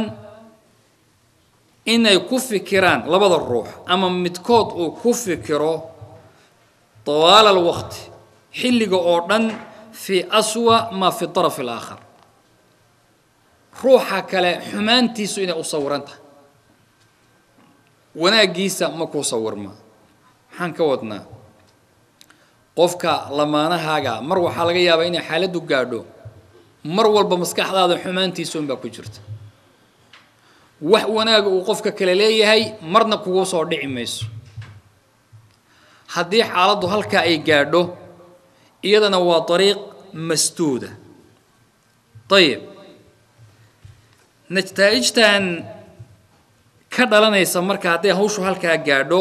inay ku fikiraan labada ruux ama midkood uu ku fikiro tawaala alwaqti xilliga oo dhan fii aswa maa fi طaraf alaakhar ruuxa kale xumaantiisu inay u sawiran tahay wanaaggiisa ma kuu sawirma maxaan ka wadnaa qofka lamaanahaaga mar waxaa laga yaabaa inay xaaladdu gaadho mar walba maskaxdaada xumaantiisa unbaa ku jirta wax wanaaga uu qofka kale leeyahay marna kugu soo dhici mayso haddii xaaladdu halkaa ay gaadho iyadana waa dariiq masduuda ayib nataa'ijtan ka dhalanaysa marka hadday hawshu halkaa gaadho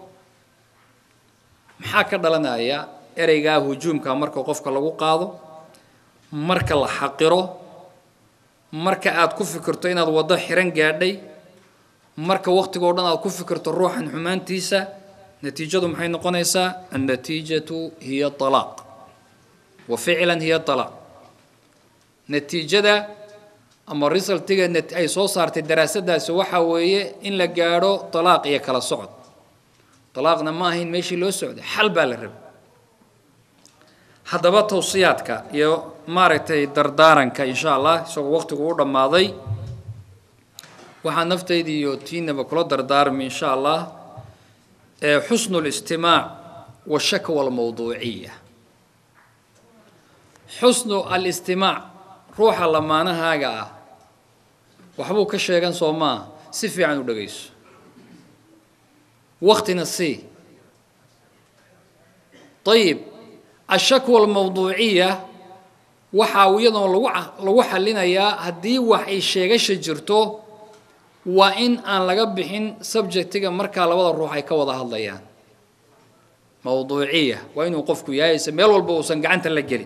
maxaa ka dhalanaya ereygaa hujuumka marka qofka lagu qaado marka la xaqiro marka aad ku fikirto inaad waddo xiran gaadhay marka wakhtigoo dhan aad ku fikirto ruuxan xumaantiisa natiijadu maxay noqonaysaa annatiijatu hiya alaaq wa ficlan hiya alaaq natiijada ama resultiga ay soo saartay daraasadaasi waxaa weeye in la gaadho alaaq iyo kala socod alaaqna ma ahayn meeshii loo socday xal baa la rabay haddaba tawsiyaadka iyo maaragtay dardaaranka insha allah isagoo waqtigu u dhammaaday waxaa naftayda iyo tiinaba kula dardaarmi insha allah xusnu اlistimaac washakwa almawduuciya xusnu alistimaac ruuxa lamaanahaaga ah waxbuu ka sheegan soo maaha si fiican u dhegayso waktina sii ayib ashakwa almawduuciya waxaa iyadoo lagu lagu xallinayaa haddii wax ay sheegasha jirto waa in aan laga bixin subjectiga markaa labada ruux ay ka wada hadlayaan mawduuciya waa inuu qofku yahay se meel walba uusan gacanta la gelin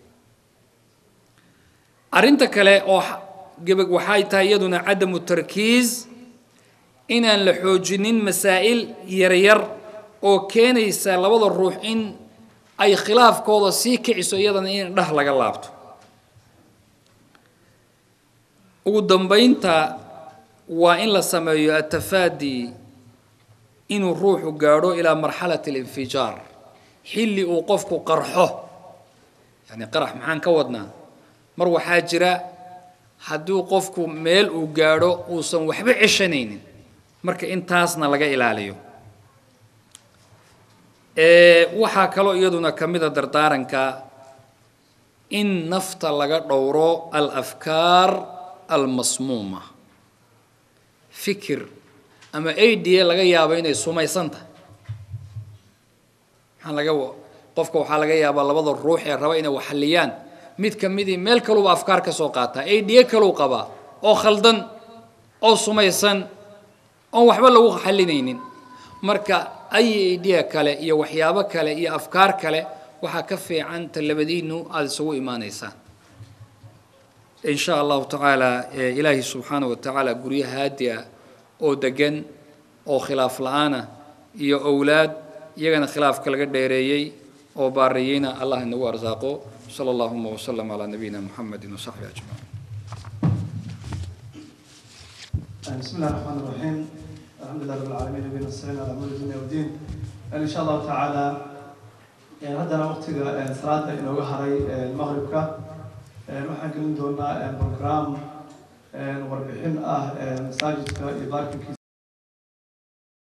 arrinta kale oo gebag waxay tahay iyaduna cadamu tarkiis inaan la xoojinin masaa'il yaryar oo keenaysa labada ruux in ay khilaafkooda sii kiciso iyadana in dhah laga laabto ugu dambaynta waa in la sameeyo atafaadi inuu ruuxu gaadho ilaa marxalati alinfijaar xilli uu qofku qarxo yani qarax maxaan ka wadnaa mar waxaa jira hadduu qofku meel uu gaadho uusan waxba ceshanaynin marka intaasna laga ilaaliyo waxaa kaloo iyaduna ka mida dardaaranka in nafta laga dhowro alafkaar almasmuuma fikir ama ada laga yaabo inay sumaysan tahay maxaa laga qofka waxaa laga yaabaa labada ruux ee raba inay waxaliyaan mid ka midii meel kaluba afkaar ka soo qaataa ada kaluu qabaa oo khaldan oo sumaysan oon waxba lagu xalinaynin marka ay idea kale iyo waxyaabo kale iyo afkaar kale waxaa ka fiican ta labadiinu aada isugu imaanaysaan in sha allahu tacaala ilaahi subxaanahu wa tacaala guryo haadi ah oo degan oo khilaaf la-aanah iyo owlaad iyagana khilaafka laga dheereeyey oo baariyeyna allah inagu arsaaqo sala allahuma wasalam calaa nabiyina muxamedi wasaxbi ajmaciin بسم الله الرحمن الرحيم الحمد لله رب العالمين نبينا السلام على امور الدنيا والدين ان شاء الله تعالى haddana waqtiga salaada inooga haray maqribka waxaan gelin doonaa program warbixin ah masaajidka iyo baarkinkiisa